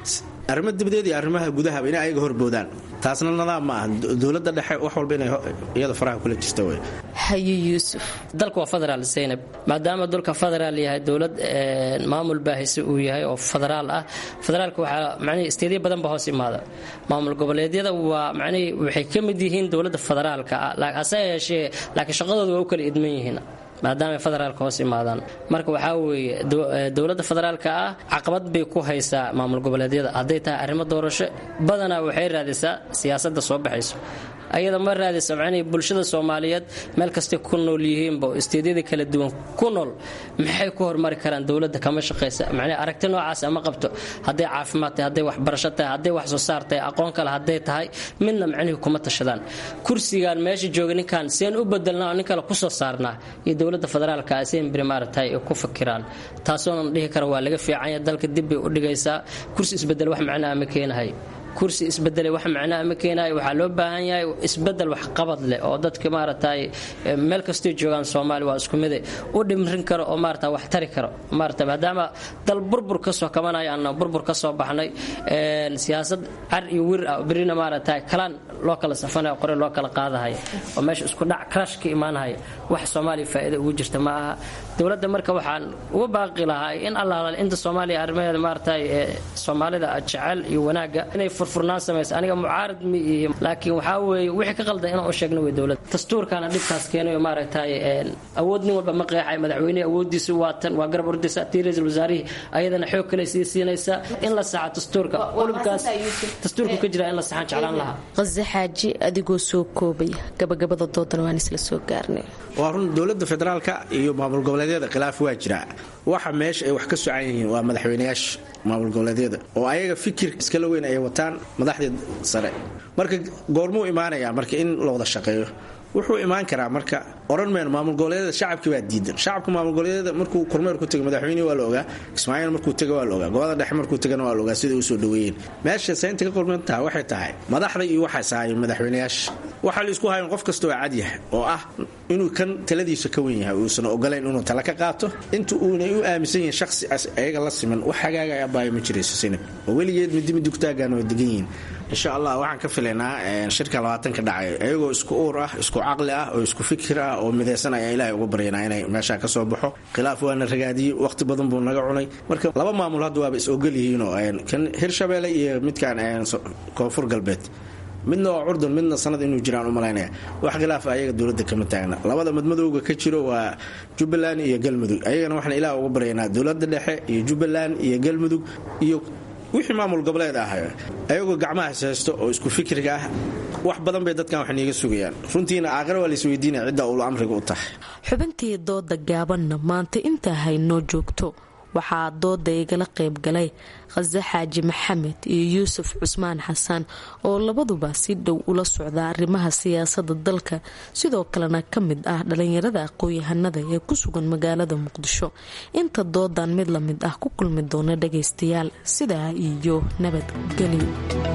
arrimo dibadeed iyo arrimaha gudahaba inay ayaga horboodaan taasna nadaam ma aha dowladda dhexe wax walba inay iyada faraha kula jirta wey haye yuusuf dalka waa federaal zaynab maadaama dulka federaal yahay dowlad maamul baahise uu yahay oo federaal ah federaalka waxaa macnihii isteedyo badan ba hoos imaada maamul goboleedyada waa macnihii waxay ka mid yihiin dowladda federaalka ah hase yeeshee laakiin shaqadooda waa u kala idman yihiin maadaama ay federaalka hoos imaadaan marka waxaa weeye dowladda federaalka ah caqabad bay ku haysaa maamul goboleedyada hadday tahay arrimo doorasho badanaa waxay raadisaa siyaasadda soo baxayso ayada ma raadisa macnihii bulshada soomaaliyeed meel kastay ku nool yihiinba oo isteedyada kala duwan ku nool maxay ku hormari karaan dowladda kama shaqaysa macnihi aragti noocaas ama qabto hadday caafimaad tahay hadday waxbarasho tahay hadday wax soo saar tahay aqoon kale hadday tahay midna macnihii kuma tashadaan kursigan meesha jooga ninkan seen u bedelnaa oo nin kale kusoo saarnaa iyo dowladda federaalka seen beri maaragtay ay ku fakiraan taasoonan dhihi kara waa laga fiicanya dalka dib bay u dhigaysaa kursi isbedel wax macnaa ma keenahay kursi isbedelay wax macnaa ma keenayo waxaa loo baahan yahay isbedel waxqabad leh oo dadka maaragtay meel kastay joogaan soomaaliya waa isku mide u dhimrin karo oo maarata wax tari karo maarata maadaama dal burbur ka soo kabanaya ana burbur ka soo baxnay siyaasad car iyo wir ah berina maaragtay kalaan loo kala safanaya qore loo kala qaadahaya oo meesha isku dhac crash ka imaanahaya wax soomaaliya faa'iida ugu jirta ma aha dowladda marka waxaan uga baaqi lahaa in allaala inta soomaaliya arrimaheeda maaragtay soomaalida jecel iyo wanaagga inay furfurnaan samaysa aniga mucaarad ma ihi laakiin waxaa weeye wixii ka qaldan inaan u sheegno wey dowladda dastuurkaana dhibkaas keenayo maaragtay awood nin walba ma qeexay madaxweynehi awooddiisu waa tan waa garab ordaysa tii ra-iisul wasaarihii ayadana xoog kale sii siinaysa in la saxa dastuurka qulubkaas dastuurku ka jira in la saxaan jeclaan lahaa qase xaaji adigoo soo koobaya gabagabada doodana waan isla soo gaarnay waa run dowladda federaalka iyo maamul goboleedyada khilaaf waa jiraa waxa meesha ay wax ka socan yihiin waa madaxweynayaasha maamul goboleedyada oo ayaga fikir iskala weyn ay wataan madaxdii sare marka goormuu imaanayaa marka in la wada shaqeeyo wuxuu imaan karaa marka oran mayno maamul goboleedyada shacabkii baa diidan shacabka maamul goboleedyada markuu kormeer ku tegay madaxweynihi waa la ogaa kismaaciil markuu tegay waa la ogaa gobolada dhexe markuu tegana waa la ogaa sida usoo dhaweeyeen meesha saynta ka qorman tahay waxay tahay madaxda iyo waxaas ahaayeen madaxweynayaasha waxaa la isku hayan qof kasta oo cadyahay oo ah inuu kan taladiisa ka wen yahay uusan ogolayn inuu tala ka qaato inta uunay u aaminsan yihiin shaqsi ayaga la siman wax hagaaga abaayo ma jirayso sinab oo weligeed midi midi kutaagaan way degan yihiin insha allah waxaan ka filaynaa shirka labaatanka dhacay iyagoo isku uur ah isku caqli ah oo isku fikir ah oo midaysan ayaa ilaahay uga baryanaa inay meeshaa ka soo baxo khilaaf waana ragaadiyey waqti badan buu naga cunay marka laba maamul hadda waaba is ogol yihiinoo kan hirshabeelle iyo midkan koonfur galbeed midna waa curdan midna sanad inuu jiraan u malaynaya wax khilaaf ayaga dowladda kama taagna labada madmadowga ka jiro waa jubbaland iyo galmudug ayagana waxaan ilaah uga baryanaa dowladda dhexe iyo jubbaland iyo galmudug iyo wixii maamul goboleed ah ayagoo gacmahaas haysto oo isku fikriga ah wax badan bay dadkan wax niiga sugayaan runtiina aakhira waa laisweydiinaya cidda ulu amriga u tahay xubintii dooda gaabanna maanta intaa haynoo joogto waxaa dooda igala qayb galay khase xaaji maxamed iyo yuusuf cusmaan xasan oo labaduba si dhow ula socda arrimaha siyaasada dalka sidoo kalena ka mid ah dhalinyarada aqoon-yahanada ee ku sugan magaalada muqdisho inta doodan mid la mid ah ku kulmi doona dhagaystayaal sidaa iyo nabadgelyo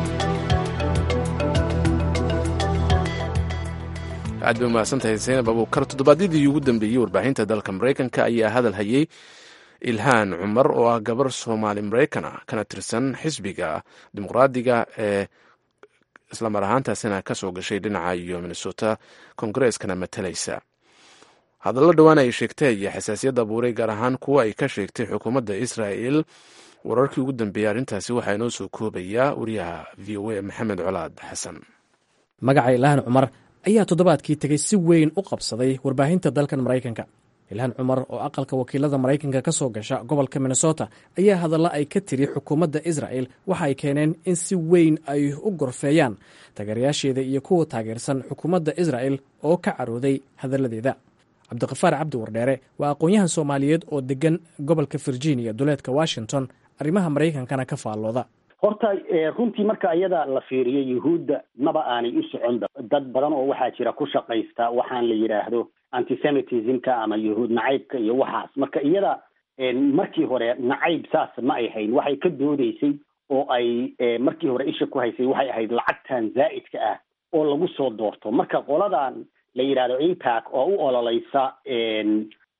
aad bay umahadsantahay zaynab abuukar toddobaadyadii ugu dambeeyey warbaahinta dalka maraykanka ayaa hadal hayay ilhaan cumar oo ah gabar soomaali maraykan ah kana tirsan xisbiga dimuqraadiga ee islamar ahaantaasina kasoo gashay dhinaca iyo minnesota kongareskana matalaysa hadallo dhowaan ay sheegtay iyo xasaasiyad abuuray gaar ahaan kuwa ay ka sheegtay xukuumadda israa'el wararkii ugu dambeeyey arrintaasi waxaa inoo soo koobayaa wariyaha v o a maxamed colaad xasan magaca ilhaan cumar ayaa toddobaadkii tegay si weyn u qabsaday warbaahinta dalkan maraykanka ilhaan cumar oo aqalka wakiilada maraykanka ka soo gasha gobolka minnesota ayaa hadalla ay ka tiri xukuumadda isra'el waxa ay keeneen in si weyn ay u gorfeeyaan taageerayaasheeda iyo kuwa taageersan xukuumadda isra'el oo ka carooday hadalladeeda cabdiqafaar cabdi wardheere waa aqoon-yahan soomaaliyeed oo degan gobolka virginia duleedka washington arrimaha maraykankana ka faallooda horta runtii marka iyada la fiiriyo yuhuudda maba aanay u socon dad badan oo waxaa jira ku shaqaysta waxaan la yidhaahdo antisemitismka ama yuhuud nacaybka iyo waxaas marka iyada markii hore nacayb saas ma ay hayn waxay ka doodeysay oo ay markii hore isha ku haysay waxay ahayd lacagtan zaa'idka ah oo lagu soo doorto marka qoladan la yidhahdo impact oo u ololeysa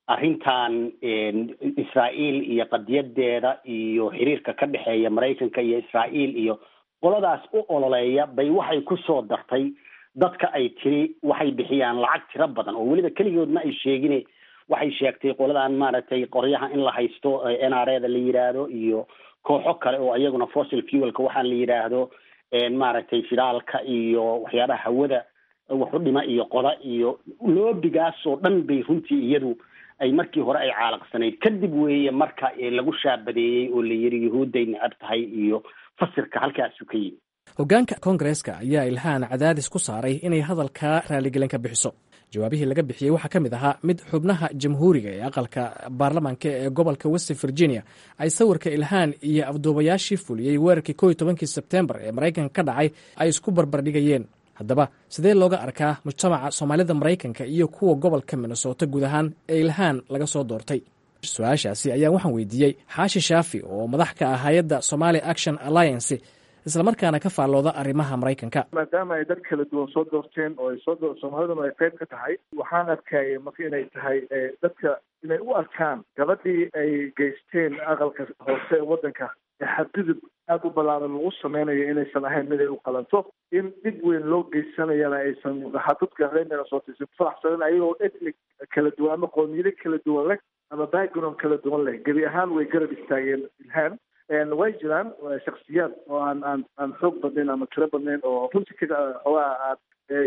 arrintan israa'iil iyo qadiyadeeda iyo xiriirka ka dhexeeya maraykanka iyo israa'iil iyo qoladaas u ololeeya bay waxay ku soo dartay dadka ay tiri waxay bixiyaan lacag tiro badan oo weliba keligoodna ay sheegine waxay sheegtay qoladan maaragtay qoryaha in la haysto n r e da la yidhaahdo iyo kooxo kale oo iyaguna fossil fuelka waxaan la yidhaahdo maaragtay shidaalka iyo waxyaabaha hawada waxu dhima iyo qoda iyo loobigaas oo dhan bay runtii iyadu ay markii hore ay caalaqsanayd kadib weeye marka lagu shaabadeeyey oo la yidhi yuhuudday necab tahay iyo fasirka halkaasu ka yimi hoggaanka koongareeska ayaa ilhaan cadaadis ku saaray inay hadalka raaligelin ka bixiso jawaabihii laga bixiyey waxaa ka mid ahaa mid xubnaha jamhuuriga ee aqalka baarlamaanka ee gobolka west virginia ay sawirka ilhaan iyo afduubayaashii fuliyey weerarkii ko iyo tobankii sebtembar ee maraykanka ka dhacay ay isku barbardhigayeen haddaba sidee looga arkaa mujtamaca soomaalida maraykanka iyo kuwa gobolka minnesota guud ahaan ee ilhaan laga soo doortay su-aashaasi ayaa waxaan weydiiyey xaashi shaafi oo madax ka ah hay-adda somali action alliance islamarkaana ka faallooda arrimaha maraykanka maadaama ay dad kala duwan soo doorteen oo ay soo doo soomaaliduna ay qayb ka tahay waxaan arkaya marka inay tahay dadka inay u arkaan gabadhii ay geysteen aqalka hoose ee waddanka ee xadgudub aada u ballaaran lagu sameynayo inaysan ahayn mid ay u qalanto in dhib weyn loo geysanayana aysan dadka reer minnesota aysan faraxsanin ayagoo ethnic kala duwan ama qoomiyado kala duwan leh ama background kala duwan leh gebi ahaan way garab istaageen ilhaan way jiraan shaksiyaad oo aan aan aan xoog badnayn ama tiro badnayn oo runtii ka xoogaa aad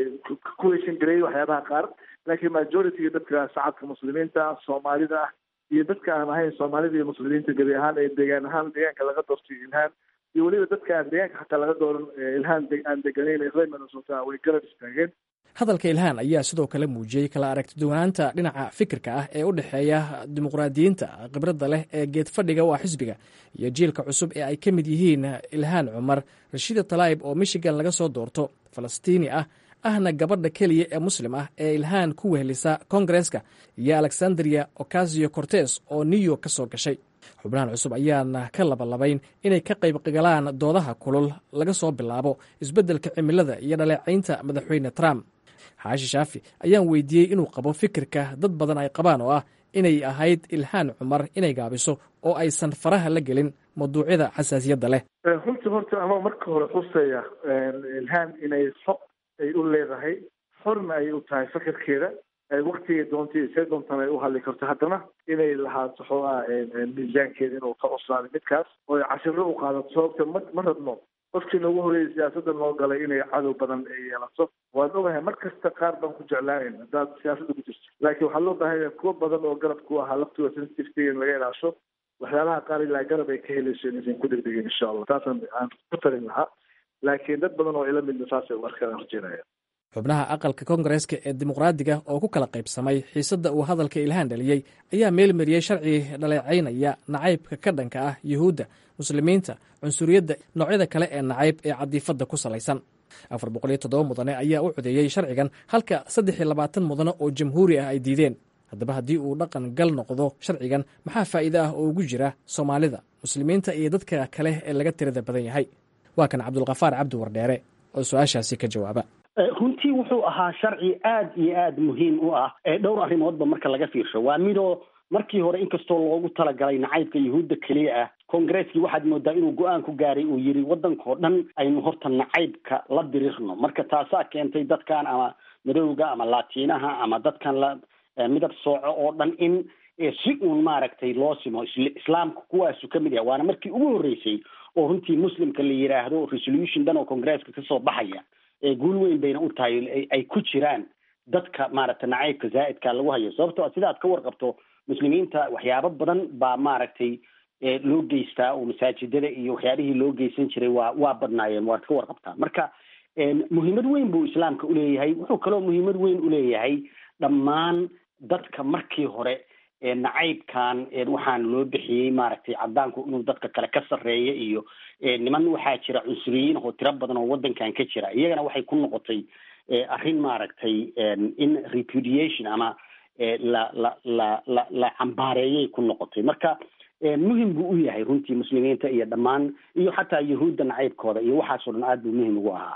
ku heshan gareeyay waxyaabaha qaar laakiin majority dadka shacabka muslimiinta soomaalida ah iyo dadka aan ahayn soomaalida iyo muslimiinta gebi ahaan ee deegaan ahaan deegaanka laga doortay ilhaan iyo weliba dadka aan deegaanka xataa laga dooran ilhaan aan deganayn reer minnesota way garab istaageen hadalka ilhaan ayaa sidoo kale muujiyey kala aragtiduwanaanta dhinaca fikirka ah ee u dhexeeya dimuqraadiyiinta khibradda leh ee geed fadhiga u ah xisbiga iyo jiilka cusub ee ay ka mid yihiin ilhaan cumar rashiida talaayib oo michigan laga soo doorto falastiini ah ahna gabadha keliya ee muslim ah ee ilhaan ku wehelisa kongareska iyo alexandria ocasio cortes oo new york ka soo gashay xubnahan cusub ayaana ka labalabayn inay ka qayb galaan doodaha kulul laga soo bilaabo isbeddelka cimilada iyo dhaleecaynta madaxweyne trump xaashi shaafi ayaan weydiiyey inuu qabo fikirka dad badan ay qabaan oo ah inay ahayd ilhaan cumar inay gaabiso oo aysan faraha la gelin mawduucyada xasaasiyadda leh runtii horta ama marka hore xuseeya ilhaan inay xog ay u leedahay xorna ay u tahay fikirkeeda waktigay doontay see doontana ay u hadli karto haddana inay lahaato xoogaa miisaankeeda inuu ka cuslaaday midkaas oo ay cashiro u qaadato sababta ma ma rabno qofkii noogu horreeyay siyaasadda noo galay inay cadow badan ay yeelato waan ogahay mar kasta qaar baan ku jeclaanayn haddaad siyaasadda ku jirto laakiin waxaa loo baahan yahay kuwo badan oo garab ku ahaa laftooda sensitivety in laga ilaasho waxyaabaha qaar ilaa garab ay ka helayso inaysan ku degdegin insha allah taasaan aan ku talin lahaa laakiin dad badan oo ila midna saasay u arkaan rajeynaya xubnaha aqalka koongareeska ee dimuqraadiga oo ku kala qaybsamay xiisadda uu hadalka ilhaan dhaliyey ayaa meelmariyey sharci dhaleecaynaya nacaybka ka dhanka ah yuhuudda muslimiinta cunsuriyadda noocyada kale ee nacayb ee cadiifadda ku salaysan afar boqol iyo toddoba mudane ayaa u codeeyey sharcigan halka saddex iyo labaatan mudane oo jamhuuri ah ay diideen haddaba haddii uu dhaqan gal noqdo sharcigan maxaa faa'iide ah oo ugu jira soomaalida muslimiinta iyo dadka kale ee laga tirada badan yahay waa kan cabdulkafaar cabdi wardheere oo su-aashaasi ka jawaaba runtii wuxuu ahaa sharci aad iyo aad muhiim u ah dhowr arrimoodba marka laga fiirsho waa midoo markii hore inkastoo loogu talagalay nacaybka yuhuudda keliya ah kongareskii waxaad moodaa inuu go-aan ku gaaray uu yidhi waddankao dhan aynu horta nacaybka la dirirno marka taasaa keentay dadkan ama madowga ama laatiinaha ama dadkan la midab sooco oo dhan in si uun maaragtay loo simo islaamka kuwaasu ka mid yahay waana markii ugu horreysay oo runtii muslimka la yidhaahdo resolution dhan oo congresska kasoo baxaya guul weyn bayna u tahay ay ku jiraan dadka maaragtay nacaybka zaa'idka lagu hayo sababtoo a sidaad ka warqabto muslimiinta waxyaabo badan baa maaragtay loo geystaa oo masaajidada iyo waxyaabihii loo geysan jiray waa waa badnaayeen waad ka warqabtaa marka muhiimad weyn buu islaamka uleeyahay wuxuu kaloo muhiimad weyn uleeyahay dhammaan dadka markii hore nacaybkan waxaan loo bixiyey maaragtay cadaanku inuu dadka kale ka sarreeya iyo niman waxaa jira cunsuriyiin oo tiro badan oo waddankan ka jira iyagana waxay ku noqotay arrin maaragtay in repudiation ama la la la la la cambaareeyay ku noqotay marka muhim buu u yahay runtii muslimiinta iyo dhammaan iyo xataa yahuudda nacaybkooda iyo waxaasoo dhan aad buu muhim ugu ahaa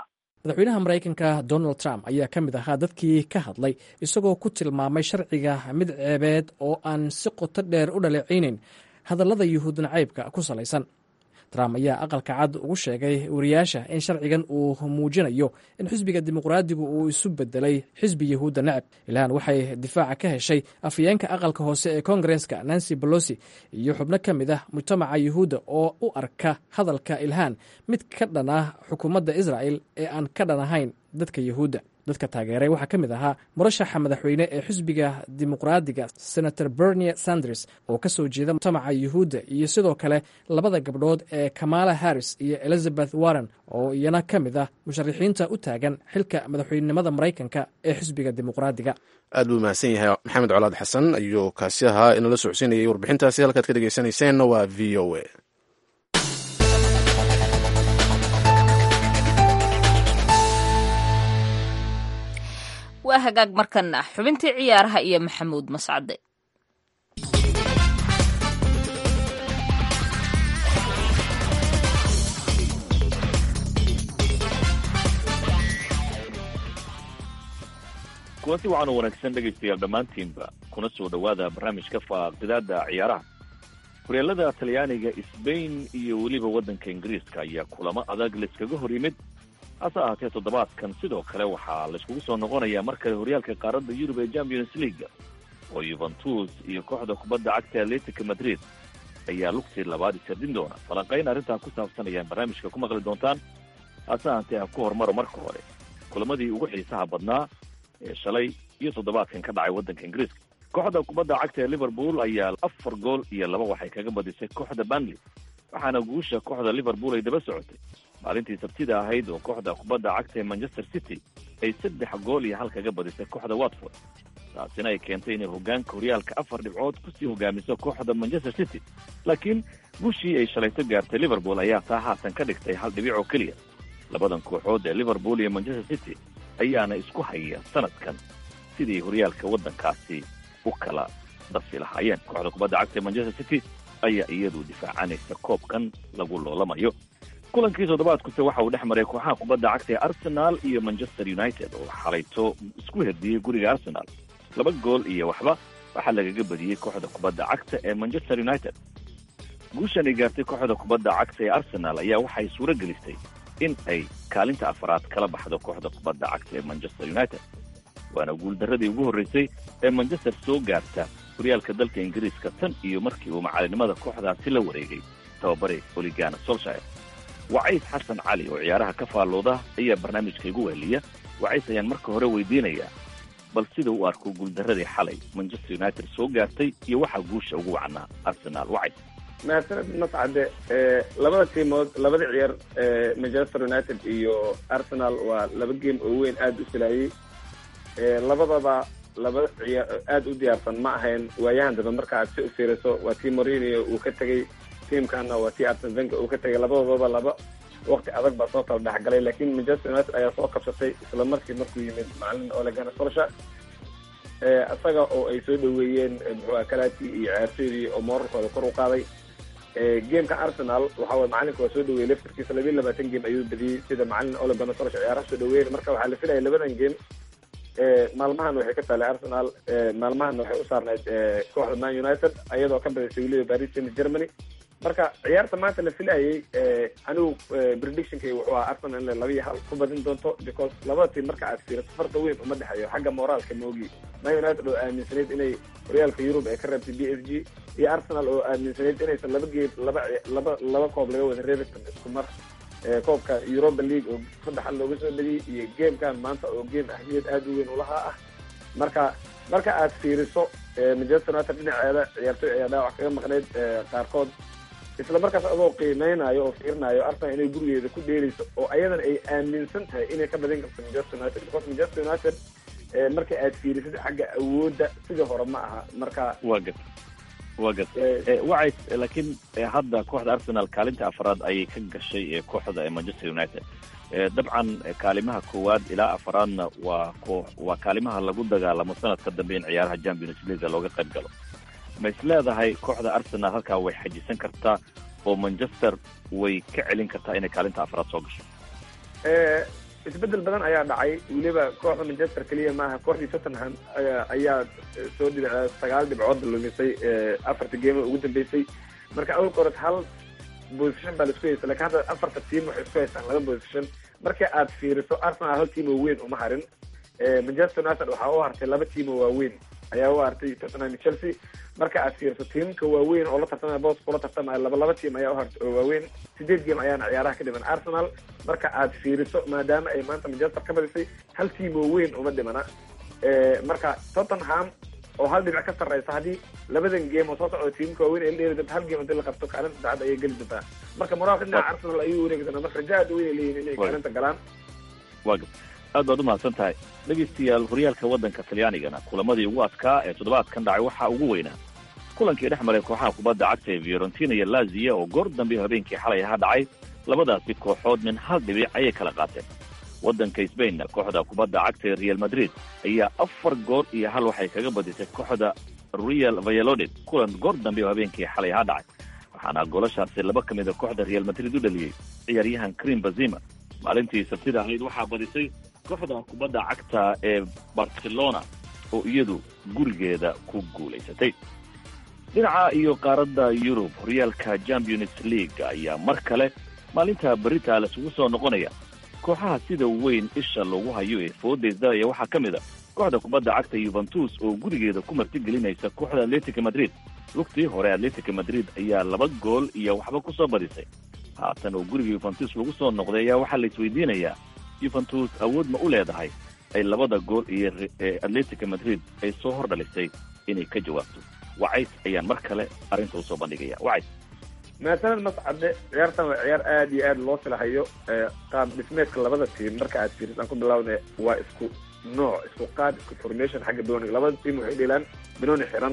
madaxweynaha maraykanka donald trump ayaa ka mid ahaa dadkii ka hadlay isagoo ku tilmaamay sharciga mid ceebeed oo aan si qoto dheer u dhaleecaynayn hadallada yuhuud nacaybka ku salaysan trump ayaa aqalka cad ugu sheegay wariyaasha in sharcigan uu muujinayo in xisbiga dimuqraadigu uu isu bedelay xisbi yahuudda necab ilhaan waxay difaaca ka heshay afhayeenka aqalka hoose ee koongareska nancy bolosi iyo xubno ka mid ah mujtamaca yuhuudda oo u arka hadalka ilhaan mid ka dhan ah xukuumadda israa'el ee aan ka dhan ahayn dadka yuhuudda dadka taageeray waxaa ka mid ahaa murashaxa madaxweyne ee xisbiga dimuqraadiga senator bernie sanders oo ka soo jeeda mujtamaca yuhuudda iyo sidoo kale labada gabdhood ee kamala harris iyo elizabeth warren oo iyana ka mid ah musharaxiinta u taagan xilka madaxweynenimada maraykanka ee xisbiga dimuqraadiga aad buu mahadsan yahay maxamed colaad xasan ayuu kaasi ahaa inala socodsiinayay warbixintaasi halkaad ka dhegeysaneyseenna waa v o a waa hagaag markana xubintii ciyaaraha iyo maxamuud mascade kuwanti waxaanu wanaagsan dhegaystayaal dhammaantiinba kuna soo dhowaada barnaamijka faaqidaada ciyaaraha horyaalada talyaaniga sbain iyo weliba waddanka ingiriiska ayaa kulamo adag layskaga hor yimid hase ahaatee toddobaadkan sidoo kale waxaa layskugu soo noqonayaa mar kale horyaalka qaaradda yurub ee champions leaga oo yuventus iyo kooxda kubadda cagta atletica madrid ayaa lugtii labaad isardin doona falanqayn arrintaa ku saabsan ayaan barnaamijka ku maqli doontaan hase ahaatee ha ku hormaro marka hore kulamadii ugu xiisaha badnaa ee shalay iyo toddobaadkan ka dhacay waddanka ingiriiska kooxda kubadda cagta ee liverpool ayaa afar gool iyo laba waxay kaga badisay kooxda banley waxaana guusha kooxda liverpool ay daba socotay maalintii sabtida ahayd oo kooxda kubadda cagta ee manchester city ay saddex gool iyo hal kaga badisay kooxda watford taasina ay keentay inay hogaanka horyaalka afar dhibcood kusii hogaamiso kooxda manchester city laakiin guushii ay shalayto gaartay liverpool ayaa taa haatan ka dhigtay hal dhibic oo keliya labadan kooxood ee liverpool iyo manchester city ayaana isku haya sanadkan sidii horyaalka waddankaasi u kala dafi lahaayeen kooxda kubadda cagta ee manchester city ayaa iyadu difaacanaysa koobkan lagu loolamayo kulankii toddobaadkuse waxa uu dhex maray kooxaha kubadda cagta ee arsenal iyo manchester united oo xalayto isku herdiyey guriga arsenal laba gool iyo waxba waxaa lagaga badiyey kooxda kubadda cagta ee manchester united guushan ay gaartay kooxda kubadda cagta ee arsenal ayaa waxay suuro gelistay in ay kaalinta afaraad kala baxdo kooxda kubadda cagta ee manchester united waana guuldarradii ugu horreysay ee manchester soo gaarta horyaalka dalka ingiriiska tan iyo markii uu macalinimada kooxdaasi la wareegay tababare oligana solshire wacays xasan cali oo ciyaaraha ka faallooda ayaa barnaamijka igu weheliya wacays ayaan marka hore weydiinayaa bal sida u arko guuldarradii xalay manchester united soo gaartay iyo waxaa guusha ugu wacnaa arsenal wacays mahadsaned mascade labada tiimood labada ciyaar manchester united iyo arsenal waa laba game oo weyn aada u filaayey labadaba laba ciyaar aada u diyaarsan ma ahayn waayahan dambe marka aad si u fiiriso waa tii morinio uu ka tegey tiamkana waa tii arsen venga uu ka tegay labadoodaba laba waqti adag baa soo kala dhexgalay laakiin manchester united ayaa soo kabsatay isla markii markuu yimid macalin olegana solsha isaga oo ay soo dhaweeyeen muxuu kalati iyo ciyaartoydii oo moorarkooda kor u qaaday gameka arsenal waxa waye macalinka waa soo dhaweeyey laftarkiisa labiyi labaatan game ayuu badiyey sida macalin olegana solsha ciyaaraha soo dhaweeyeen marka waxaa la filaya labadan game maalmahan waxay ka taalay arsenal maalmahan waxay u saarnayd kooxda man united ayadoo ka badisay weliba paris saint germany marka ciyaarta maanta la filayay anigu predictionkay wuxuu ahaa arsenal inay laba iyo hal ku badin doonto because labada tiim marka aad fiirato farta weyn uma dhexeeyo xagga moraalka moogi man united oo aaminsanayd inay horyaalka yurub ay ka reebtay b s g iyo arsenal oo aaminsanayd inaysan laba geed laba laba laba koob laga wada reebi karin isku mar koobka europa league oo saddex hal looga soo badiyey iyo gamekan maanta oo game ahmiyad aada u weyn ulahaa ah marka marka aad fiiriso manchester united dhinaceeda ciyaartoy ayaa dhaawac kaga maqnayd qaarkood isla markaas adoo qiimeynayo oo fiirinayo arsenal inay gurigeeda ku dheerayso oo ayadana ay aaminsan tahay inay ka badin karto manchester united because manchester united marka aad fiirisid xagga awoodda sidii hore ma aha marka waa gad waa gad wacays laakiin hadda kooxda arsenal kaalinta afraad ayay ka gashay kooxda manchester united dabcan kaalimaha koowaad ilaa afraadna waa ko waa kaalimaha lagu dagaalamo sanadka dambe in ciyaaraha champions leaga looga qayb galo ma is leedahay kooxda arsenal halkaa way xajisan kartaa oo manchester way ka celin kartaa inay kaalinta afraad soo gasho isbedel badan ayaa dhacay weliba kooxda manchester keliya maaha kooxdii tottenham ayaa ayaa soo dhibic sagaal dhibcood lumisay afarta geemo ugu dambeysay marka awal qored hal position baa laisku haysta lakin hadda afarta team waxay isku haystaan laba position marka aad fiiriso arsenal hal team oo weyn uma harin manchester united waxaa u hartay laba team oo waaweyn ayaa u hartay tottenham iyo chelsea marka aad fiiriso tiimka waaweyn oo la tartamaya boos kula tartamaya laba laba team ayaa u hartay oo waaweyn sideed game ayaana ciyaaraha ka dhiman arsenal marka aad fiiriso maadaama ay maanta manchester ka badisay hal team oo weyn uma dhimana marka tottenham oo hal dhinac ka sarreysa haddii labadan game oo soo socda tiimka waaweyn ay la dheeri doonta hal game hadii la qabto kaalinta saacad ayay geli doontaa marka moraalka dhinaca arsenal ayuu wareegi doonaa marka raja aad weyn ay leeyihin inay kaalinta galaan waa aad baad umahadsan tahay dhegeystayaal horyaalka waddanka talyaanigana kulamadii ugu adkaa ee toddobaadkan dhacay waxaa ugu weynaa kulankii dhex maray kooxaha kubadda cagta ee fiorentina iyo lazia oo goor dambe habeenkii xalay aha dhacay labadaasi kooxood min hal dhibic ayay kala qaateen waddanka sbainna kooxda kubadda cagta ee real madrid ayaa afar goor iyo hal waxay kaga badisay kooxda real valladolid kulan goor dambe oo habeenkii xalay aha dhacay waxaana goolashaasi laba ka mid a kooxda real madrid u dhaliyey ciyaaryahan krim bazima maalintii sabtida ahayd waxaa badisay kooxda kubadda cagta ee barcelona oo iyadu gurigeeda ku guulaysatay dhinaca iyo qaaradda yurub horyaalka champions league ayaa mar kale maalinta berita laisugu soo noqonaya kooxaha sida weyn isha loogu hayo ee foodaysdalaya waxaa ka mid a kooxda kubadda cagta yuventus oo gurigeeda ku martigelinaysa kooxda atletica madrid lugtii hore atletica madrid ayaa laba gool iyo waxba ku soo badisay haatan oo guriga yuventus lagu soo noqday ayaa waxaa la isweydiinayaa yuventus awood ma u leedahay ay labada gool iyo atletica madrid ay soo hor dhalisay inay ka jawaabto wacays ayaan mar kale arrinta usoo bandhigaya wacays maasanad mascade ciyaartan waa ciyaar aada iyo aada loo filahayo qaab dhismeedka labada tiim marka aad fiiris aan ku bilaawna waa isku nooc isku qaad isku formation xagga binonig labada tiim waxay dheelaan binoni xiran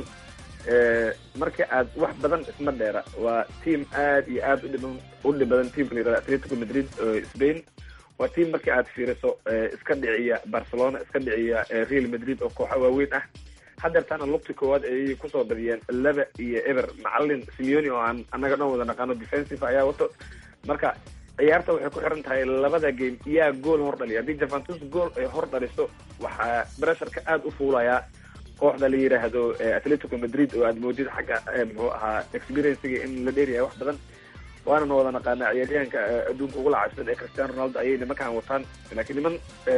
marka aad wax badan isma dheera waa tiim aada iyo aada udhiban u dhib badan tiimka la yirahda atletico madrid oo spain waa tiim markii aad fiiriso iska dhiciya barcelona iska dhiciya real madrid oo kooxa waaweyn ah hadeertaana lugti koowaad ayay kusoo badiyeen laba iyo eber macalin simeoni oo aan annaga dhan wada naqaano defensive ayaa wato marka ciyaarta waxay ku xiran tahay labada game yaa gool hor dhaliya haddii javantus gool ay hor dhaliso waxaa bresharka aada u fuulayaa kooxda la yidhaahdo atletico madrid oo aad moodid xagga muxuu ahaa experiencega in la dheeryahay wax badan waanana wada naqaanaa ciyaaryahanka adduunka ugu lacabsan ee cristiano ronaldo ayay nimankaan wataan laakiin niman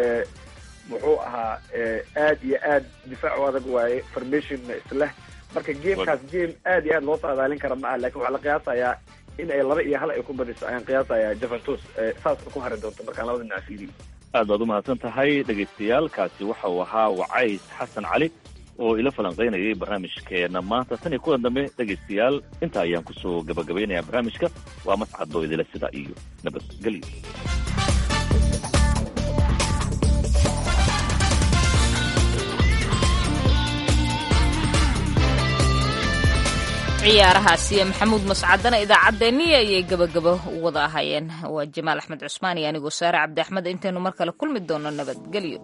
muxuu ahaa aad iyo aad difaac u adag waaye formationna isleh marka gamekaas game aad iyo aad loo saadaalin kara ma ah lakin waxaa la qiyaasayaa in ay laba iyo hal ay ku badiso ayaan qiyaasayaa juventus saas ku hari doonto markaan labada dhinac fiiriyo aad baad umahadsan tahay dhegaystayaal kaasi waxa uu ahaa wacays xasan cali oo ila falanqaynayay barnaamijkeena maanta tan iyo kulan dambe dhegaystayaal intaa ayaan kusoo gabagabaynayaa barnaamijka waa mascadoo idila sida iyo nabadgelyo ciyaarahaasiyo maxamuud mascadana idaacaddeenii ayay gebagabo u wada ahayeen waa jamaal axmed cusmaan iyo anigoo saare cabdi axmed intaynu mar kale kulmi doono nabadgelyo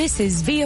This is VOA.